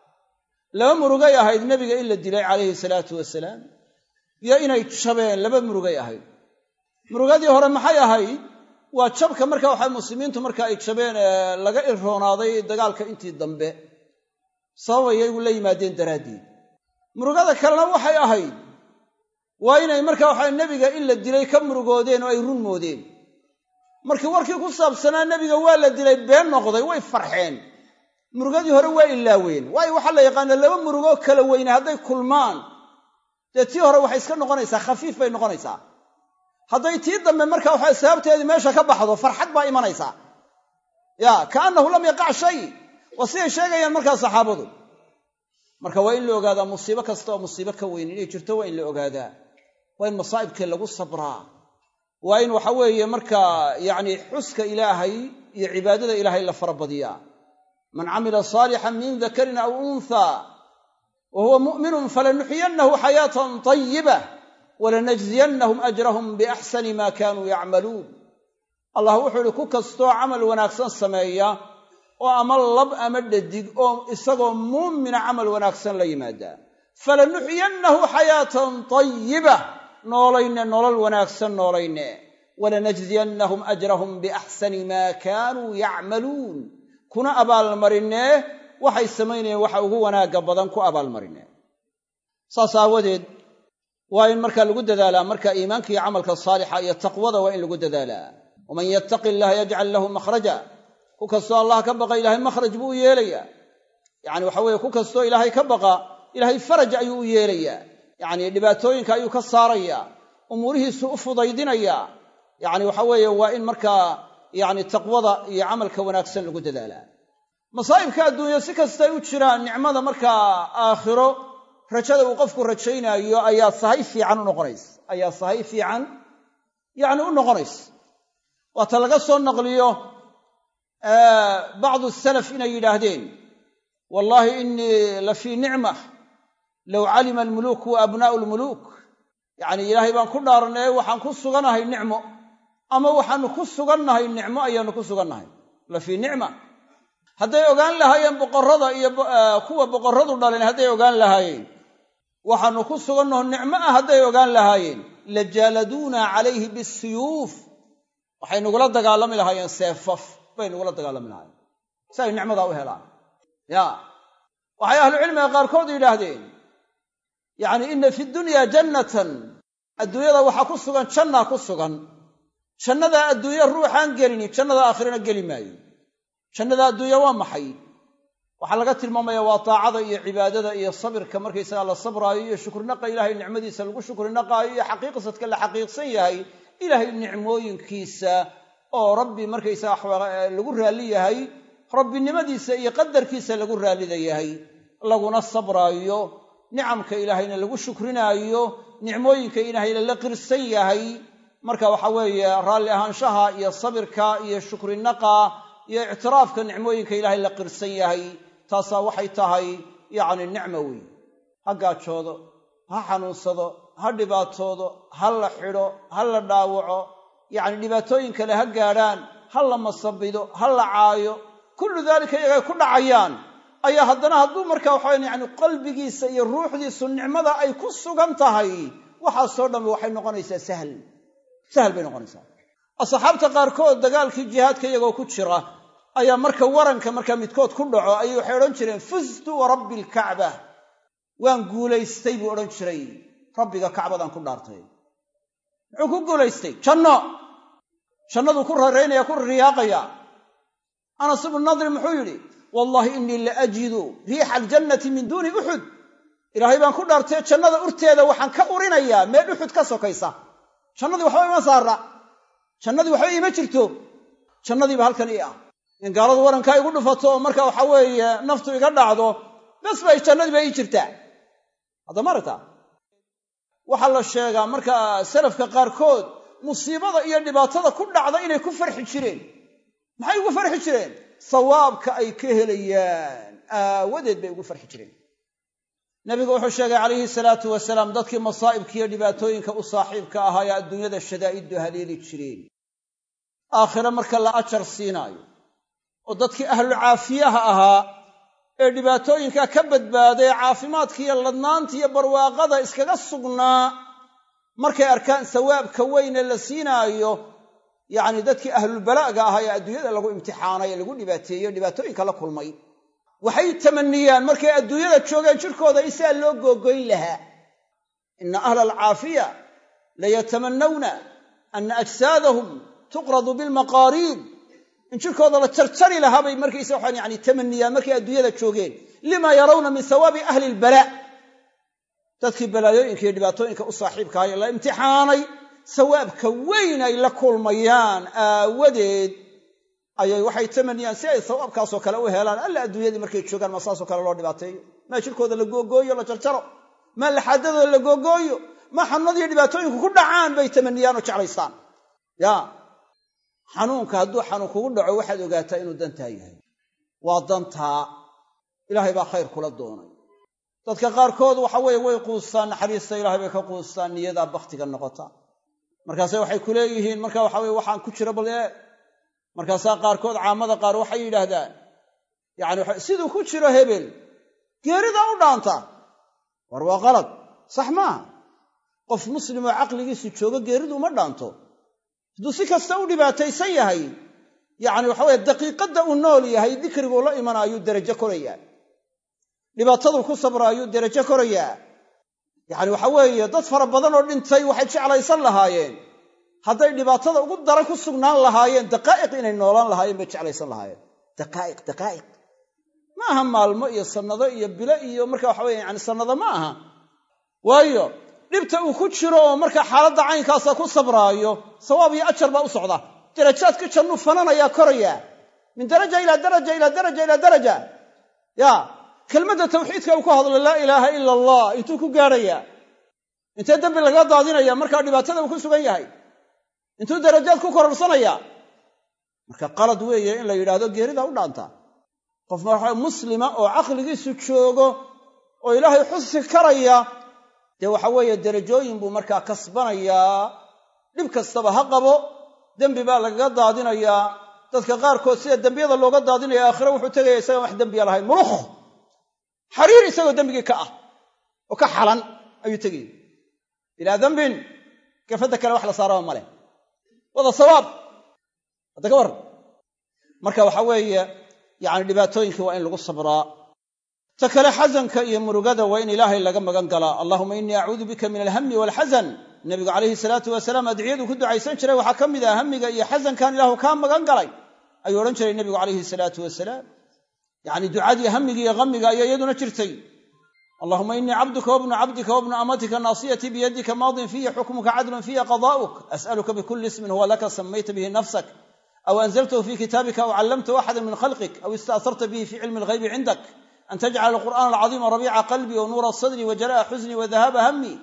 laba murugay ahayd nebiga in la dilay calayhi salaatu wasalaam iyo inay jabeen laba murugay ahayd murugadii hore maxay ahayd waa jabka marka waxa muslimiintu marka ay jabeen ee laga irroonaaday dagaalka intii dambe sababay iyagu la yimaadeen daraaddeed murugada kalena waxay ahayd waa inay marka waxa nebiga in la dilay ka murugoodeen oo ay run moodeen markii warkii ku saabsanaa nebiga waa la dilay been noqday way farxeen murugadii hore waa ilaaween waayo waxaa la yaqaana laba murugoo kala weyne hadday kulmaan dee tii hore waxay iska noqonaysaa khafiif bay noqonaysaa hadday tii dambe marka waxa sababteedii meesha ka baxdo farxad baa imanaysaa ya kaannahu lam yaqac shay waa siday sheegayaan markaa saxaabadu marka waa in la ogaadaa musiibo kasta oo musiibo ka weyn inay jirto waa in la ogaadaa waa in masaa'ibkii lagu sabraa waa in waxa weeye markaa yacni xuska ilaahay iyo cibaadada ilaahay la farabadiyaa man camila saalixan min dakarin aw unthaa wa huwa mu'minun falanuxyiyannahu xayaatan tayiba walanajziyannahum ajrahum biaxsani ma kaanuu yacmaluun allah wuxuu ihi ku kastoo camal wanaagsan sameeya oo ama lab ama dhadig oo isagoo muumina camal wanaagsan la yimaada falanuxyiyannahu xayaatan tayiba noolayne nolol wanaagsan noolayne walanajziyannahum ajrahum biaxsani maa kaanuu yacmaluun kuna abaalmarinee waxay samaynayeen waxa ugu wanaagga badan ku abaalmarine saas aawadeed waa in markaa lagu dadaalaa marka iimaanka iyo camalka saalixa iyo taqwada waa in lagu dadaalaa waman yattaqi illaha yajcal lahu makhraja ku kastoo allah ka baqa ilaahay makhraj buu u yeelayaa yacni waxa weeye ku kastoo ilaahay ka baqa ilaahay faraj ayuu u yeelayaa yacni dhibaatooyinka ayuu ka saarayaa umuurihiisu u fudaydinayaa yacni waxa weeye waa in markaa yacni taqwada iyo camalka wanaagsan lagu dadaalaa masaa'ibka adduunya si kastay u jiraan nicmada markaa aakhiro rajada uu qofku rajaynaayo ayaa sahay fiican u noqonaysa ayaa sahay fiican yacni u noqonaysa waata laga soo naqliyo bacdu salaf inay yidhaahdeen wallaahi innii la fii nicma low calima almuluuk wa abnaa'u almuluuk yacni ilaahay baan ku dhaarnay waxaan ku suganahay nicmo ama waxaanu ku sugannahay nicmo ayaanu ku sugannahay la fii nicma hadday ogaan lahaayeen boqorrada iyo kuwa boqorradu dhaleen hadday ogaan lahaayeen waxaanu ku sugannaho nicmo ah hadday ogaan lahaayeen la jaaladuuna calayhi bisuyuuf waxay nugula dagaalami lahaayeen seefaf bay nugula dagaalami lahaayeen si ay nicmadaa u helaan ya waxay ahlucilmiga qaarkood yidhaahdeen yacni inna fi dunya jannatan adduunyada waxaa ku sugan jannaa ku sugan jannadaa adduunye ruuxaan gelini jannada aakhirana geli maayo jannada adduunya waa maxay waxaa laga tilmaamaya waa taacada iyo cibaadada iyo sabirka markaysaga la sabraayo iyo shukrinaqa ilaahay nicmadiisa lagu shukrinaqaayo iyo xaqiiqsadka la xaqiiqsan yahay ilaahay nicmooyinkiisa oo rabbi markaysaga lagu raalli yahay rabbinimadiisa iyo qadarkiisa lagu raallida yahay laguna sabraayo nicamka ilaahayna lagu shukrinaayo nicmooyinka ilaahayna la qirsan yahay marka waxa weeye raalli ahaanshaha iyo sabirka iyo shukrinaqa iyo ictiraafka nicmooyinka ilaahay la qirsan yahay taasaa waxay tahay yacni nicmo weeye ha gaajoodo ha xanuunsado ha dhibaatoodo ha la xidho ha la dhaawaco yacni dhibaatooyin kale ha gaadhaan ha la masabido ha la caayo kullu daalika iyagay ku dhacayaan ayaa haddana hadduu marka waxaweyan yani qalbigiisa iyo ruuxdiisu nicmada ay ku sugan tahay waxaasoo dhammi waxay noqonaysaa sahl sahal bay noqonaysaa asxaabta qaarkood dagaalkii jihaadka iyagoo ku jira ayaa marka waranka markaa midkood ku dhaco ayay waxay odhan jireen fuztu wa rabbi alkacba waan guulaystay buu odhan jiray rabbiga kacbadaan ku dhaartay muxuu ku guulaystay janno jannaduu ku rareynaya ku riyaaqaya anas ibnu nadri muxuu yidhi wallaahi innii la ajidu riixa aljannati min duuni uxud ilaahay baan ku dhaartay jannada urteeda waxaan ka urinayaa meel uxud ka sokaysa jannadii waxba ima saara jannadii waxba iima jirto jannadiiba halkan ii ah in gaaladu warankaa igu dhufato oo marka waxa weeye naftu iga dhacdo bes bay jannadiiba ii jirtaa hadda ma aragtaa waxaa la sheegaa marka salafka qaarkood musiibada iyo dhibaatada ku dhacda inay ku farxi jireen maxay ugu farxi jireen sawaabka ay ka helayaan aawadeed bay ugu farxi jireen nabigu wuxuu sheegay calayhi salaatu wasalaam dadkii masaa'ibka iyo dhibaatooyinka u saaxiibka ahaa ee adduunyada shadaa'iddu haleeli jireen aakhire marka la ajar siinaayo oo dadkii ahlulcaafiyaha ahaa ee dhibaatooyinka ka badbaaday caafimaadka iyo ladnaanta iyo barwaaqada iskaga sugnaa markay arkaan sawaabka weyne la siinaayo yacni dadkii ahlulbala'ga ahaa ee adduunyada lagu imtixaanay ee lagu dhibaateeyo dhibaatooyinka la kulmay waxay tamaniyaan markay adduunyada joogeen jirkooda in sidaa loo googoyn lahaa ina ahla alcaafiya layatamannawna ana ajsaadahum tuqradu bilmaqaariid in jirkooda la jarjari lahaa bay markaysa waxaan yani tamaniyaan markay adduunyada joogeen lima yarawna min hawaabi ahli ilbalaa dadkii balaayooyinka iyo dhibaatooyinka u saaxiibka ahay ee la imtixaanay sawaabka weyn ay la kulmayaan aawadeed ayay waxay tamaniyaan si ay sawaabkaasoo kale u helaan alla adduunyadii markay joogaan ma saasoo kale loo dhibaateeyo maa jirkooda la googooyo la jarjaro maa laxaadadooda la googooyo ma xanuunadiyo dhibaatooyinku ku dhacaan bay tamaniyaan oo jeclaystaan ya xanuunka hadduu xanuun kugu dhaco waxaad ogaataa inuu dantaa yahay waa dantaa ilaahay baa khayr kula doonay dadka qaarkood waxa weeye way quustaan naxariista ilaahay bay ka quustaan niyadaa bakhtiga noqota markaase waxay ku leeyihiin marka waxa weye waxaan ku jira bal ee markaasaa qaarkood caamada qaar waxay yidhaahdaan yacani siduu ku jiro hebel geeridaa u dhaanta war waa qalad sax maaha qof muslimoo caqligiisu joogo geeridu uma dhaanto hadduu si kasta u dhibaataysan yahay yacni waxa weye daqiiqadda uu nool yahay dikriguu la imanaayuu derajo korayaa dhibaataduu ku sabraayuu derajo korayaa yacni waxa weeye dad fara badan oo dhintay waxay jeclaysan lahaayeen hadday dhibaatada ugu daran ku sugnaan lahaayeen daqaa'iq inay noolaan lahaayeen bay jeclaysan lahaayeen daqaa'iq daqaa'iq ma aha maalmo iyo sannado iyo bilo iyo marka waxa weye yani sannado ma aha waayo dhibta uu ku jiro oo marka xaaladda caynkaasa ku sabraayo sawaab iyo ajar baa u socda darajaadka jannuu fananayaa korayaa min daraja ilaa daraja ilaa daraja ilaa daraja ya kelmadda tawxiidka uu ku hadlo laa ilaaha ila allah intuu ku gaadhayaa intee dembi laga daadinaya markaa dhibaatada uu ku sugan yahay intuu darajaad ku kororsanaya marka qalad weeye in la yidhaahdo geerida u dhaanta qof marxa muslima oo caqligiisu joogo oo ilaahay xusi karaya dee waxa weeye derajooyin buu markaa kasbanayaa dhib kastaba ha qabo dembi baa lagaga daadinayaa dadka qaarkood sida dembiyada looga daadinaya aakhire wuxuu tegaya isagaan wax dembiya lahayn mulukh xariir isagoo dembigii ka ah oo ka xalan ayuu tegaya bilaa dembin gafadda kale wax la saaraba ma leh wada sawaab hadda ka warran marka waxa weeye yacni dhibaatooyinkii waa in lagu sabraa ta kale xasanka iyo murugada waa in ilaahay laga magan galaa allahuma innii acuudu bika min alhami waalxasan nebigu calayhi salaatu wasalaam adciyaduu ku ducaysan jiray waxaa ka mid ah hamiga iyo xasankan ilaahu kaa magan galay ayuu odhan jiray nebigu calayhi salaatu wasalaam yacni ducadii hamiga iyo hamiga ayaa iyaduna jirtay allahuma innii cabduka wabnu cabdika wabnu amatika naasiyatii biyadika maadin fiya xukmuka cadlun fiya qadaa'uk as'aluka bikuli ismin huwa laka samayta bihi nafsak aw anzaltahu fi kitaabika aw callamtahu axada min khalqik aw ista'harta bihi fi cilmi alghaybi cindak an tajcala alqur'ana alcadiima rabiica qalbii wa nuura sadrii wa jalaa'a xusnii wa dahaaba hammi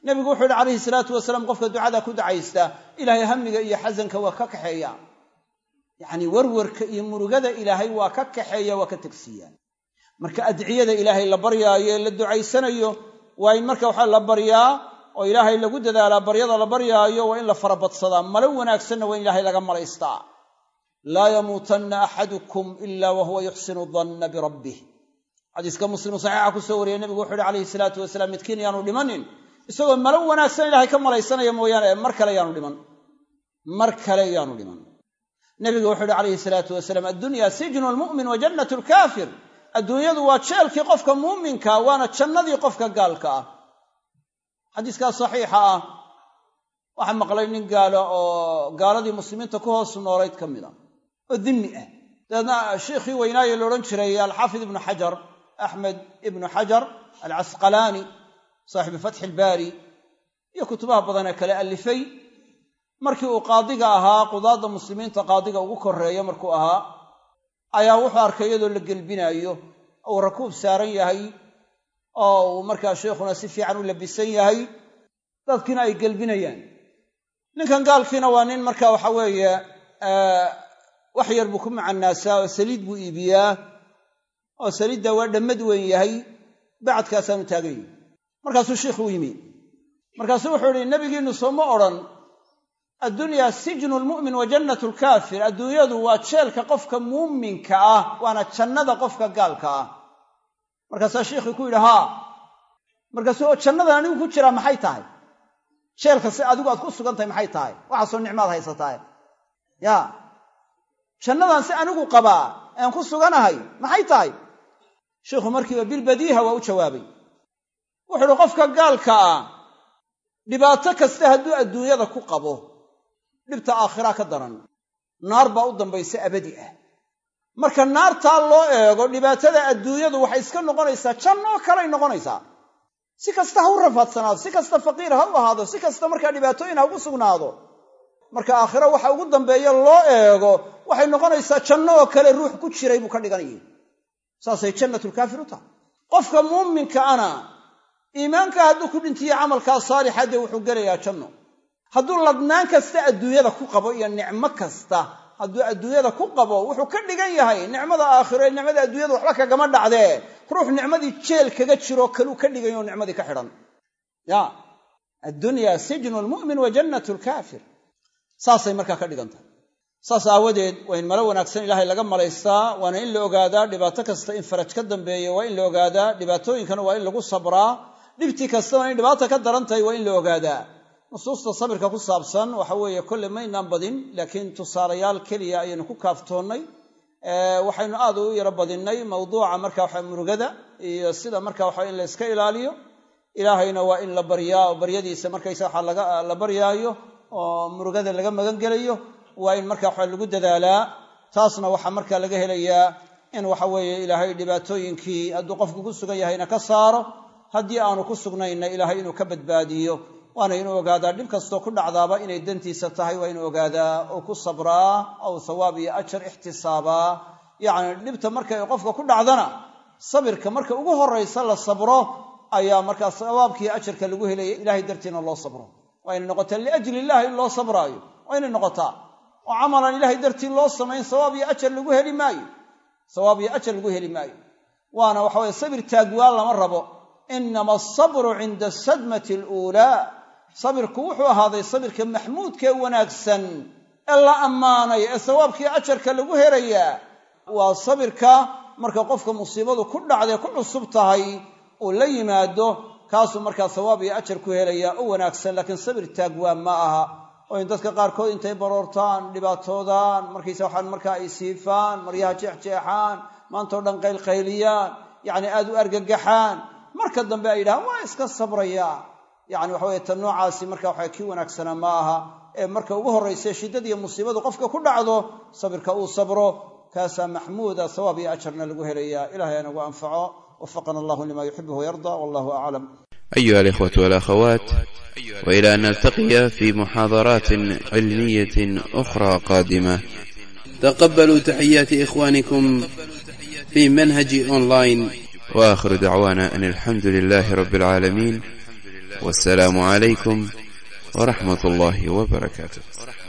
nebigu wuxuu yidhi calayhi salaatu wasalaam qofka ducada ku dacaysta ilaahay hamiga iyo xasanka waa ka kaxeeya yacnii warwarka iyo murugada ilaahay waa ka kaxeeya waa ka tegsiiya marka adciyada ilaahay la baryaayo ee la ducaysanayo waa in marka waxaa la baryaa oo ilaahay lagu dadaalaa baryada la baryaayo waa in la farabadsadaa malo wanaagsanna waa in ilaahay laga malaystaa laa yamuutanna axadukum ila wahuwa yuxsinu danna birabbih xadiiska muslimu saxiixa ku soo wariyey nebigu wuxu uhi calayhi salaatu wasalaam midkiin yaanu dhimanin isagoo malo wanaagsan ilaahay ka malaysanaya mooyaane mar kale yaanu dhiman mar kale yaanu dhiman nebigu wuxuu uhi calayhi salaatu wasalaam addunya sijnu lmu'min wa jannatu lkaafir adduunyadu waa jeelkii qofka muuminka waana jannadii qofka gaalka ah xadiiskaas saxiixa ah waxaa maqlay nin gaalo oo gaaladii muslimiinta ku hoos noolayd ka mid a oo dimmi ah dabeedna sheikhii weynaaye la odhan jiray alxaafid ibnu xajar axmed ibnu xajar alcasqalaani saaxibu fatxi ilbaari iyo kutubaha badan ee kale allifay markii uu qaadiga ahaa qudaadda muslimiinta qaadiga ugu korreeya markuu ahaa ayaa wuxuu arkay iyadoo la gelbinaayo uu rakuub saaran yahay oo uu markaa sheikhuna si fiican u labisan yahay dadkiina ay gelbinayaan ninkan gaalkiina waa nin marka waxa weeye wax yar buu ku macanaasaa oo saliid buu iibiyaa oo saliidda waa dhammad weyn yahay bacadkaasaanu taagan yihi markaasuu sheikhu u yimi markaasuu wuxuu ihi nebigiinnu sooma odhan addunyaa sijnu lmu'min wa jannatu lkaafir adduunyadu waa jeelka qofka muuminka ah waana jannada qofka gaalka ah markaasaa sheikhii ku yidhi haa markaasuu oo jannadan anigu ku jiraa maxay tahay jeelka si adigu aad ku sugan tahay maxay tahay waxaasoo nicmaad haysatahay ya jannadan si anigu qabaa aan ku suganahay maxay tahay sheikhu markiiba bilbadiiha waa u jawaabay wuxuu uhi qofka gaalka ah dhibaato kasta hadduu adduunyada ku qabo dhibta aakhiraa ka daran naar baa u dambaysa abadi ah marka naartaa loo eego dhibaatada adduunyadu waxay iska noqonaysaa jannoo kaley noqonaysaa si kasta ha u rafaadsanaado si kasta faqiir ha u ahaado si kasta markaa dhibaatooyin ha ugu sugnaado marka aakhiro waxa ugu dambeeya loo eego waxay noqonaysaa janno oo kale ruux ku jiray buu ka dhiganayay saasay jannatulkaafir u tahay qofka muuminka ana iimaanka hadduu ku dhintiyo camalkaa saalixa dee wuxuu gelayaa janno hadduu ladnaan kasta adduunyada ku qabo iyo nicmo kasta hadduu adduunyada ku qabo wuxuu ka dhigan yahay nicmada aakhiro ee nicmada adduunyada waxba kagama dhacdee ruux nicmadii jeel kaga jiroo kaluu ka dhigayo nicmadii ka xidhan ya addunya sijnu lmu'min wa jannatu lkaafir saasay markaa ka dhigan tahay saas aawadeed waa in malo wanaagsan ilaahay laga malaystaa waana in la ogaadaa dhibaato kasta in faraj ka dambeeyo waa in la ogaadaa dhibaatooyinkana waa in lagu sabraa dhibtii kasta waa in dhibaata ka daran tahay waa in la ogaadaa nusuusta sabirka ku saabsan waxa weeye kolle maynaan badin laakiin tusaalayaal keliya ayaynu ku kaaftoonnay waxaynu aad u yaro badinnay mawduuca marka waxa murugada iyo sida marka waxa in la iska ilaaliyo ilaahayna waa in la baryaa oo baryadiisa markaysa waxa la baryaayo oo murugada laga magan gelayo waa in marka waxa lagu dadaalaa taasna waxaa marka laga helayaa in waxa weeye ilaahay dhibaatooyinkii hadduu qofku ku sugan yahayna ka saaro haddii aanu ku sugnayna ilaahay inuu ka badbaadiyo waana inuu ogaadaa dhib kastoo ku dhacdaaba inay dantiisa tahay waa inuu ogaadaa oo ku sabraa ou thawaab iyo ajar ixtisaabaa yacni dhibta markay qofka ku dhacdana sabirka marka ugu horraysa la sabro ayaa markaa thawaabkiiyo ajarka lagu helaya ilahay dartiina loo sabro waa inay noqotaa liajli illahi in loo sabraayo waa inay noqotaa oo camalan ilaahay dartii loo samayn sawaab iyo ajar lagu heli maayo sawaab iyo ajar lagu heli maayo waana waxa weye sabir taagwaan lama rabo inama asabru cinda asadmati aluulaa sabirku wuxuu ahaaday sabirka maxmuudkaee wanaagsan ee la ammaanay ee sawaabkii ajarka lagu helayaa waa sabirka marka qofka musiibadu ku dhacdae ku cusub tahay uu la yimaado kaasuu markaa sawaab iyo ajar ku helayaa u wanaagsan laakiin sabir taagwaan ma aha oo in dadka qaarkood intay baroortaan dhibaatoodaan markaysa waxaan markaa ay siifaan maryaha jeexjeexaan maantao dhan qaylqayliyaan yacni aad u argagaxaan marka dambe ay yidhahaan waa iska sabrayaa yacni waxa weye tan noocaasi marka waxa kii wanaagsanaa ma aha ee marka ugu horraysa shiddadiiyo musiibadu qofka ku dhacdo sabirka uu sabro kaasaa maxmuuda sawaab iyo ajarna lagu helayaa ilahay anagu anfaco wafaqana allahu lima yuxibuhu yarda wallahu aclam أيها الإخوة والأخوات وإلى أن نلتقي في محاضرات علمية أخرى قادمة تقبلوا تحيات إخوانكم في منهج أونلاين وآخر دعوانا أن الحمد لله رب العالمين والسلام عليكم ورحمة الله وبركاته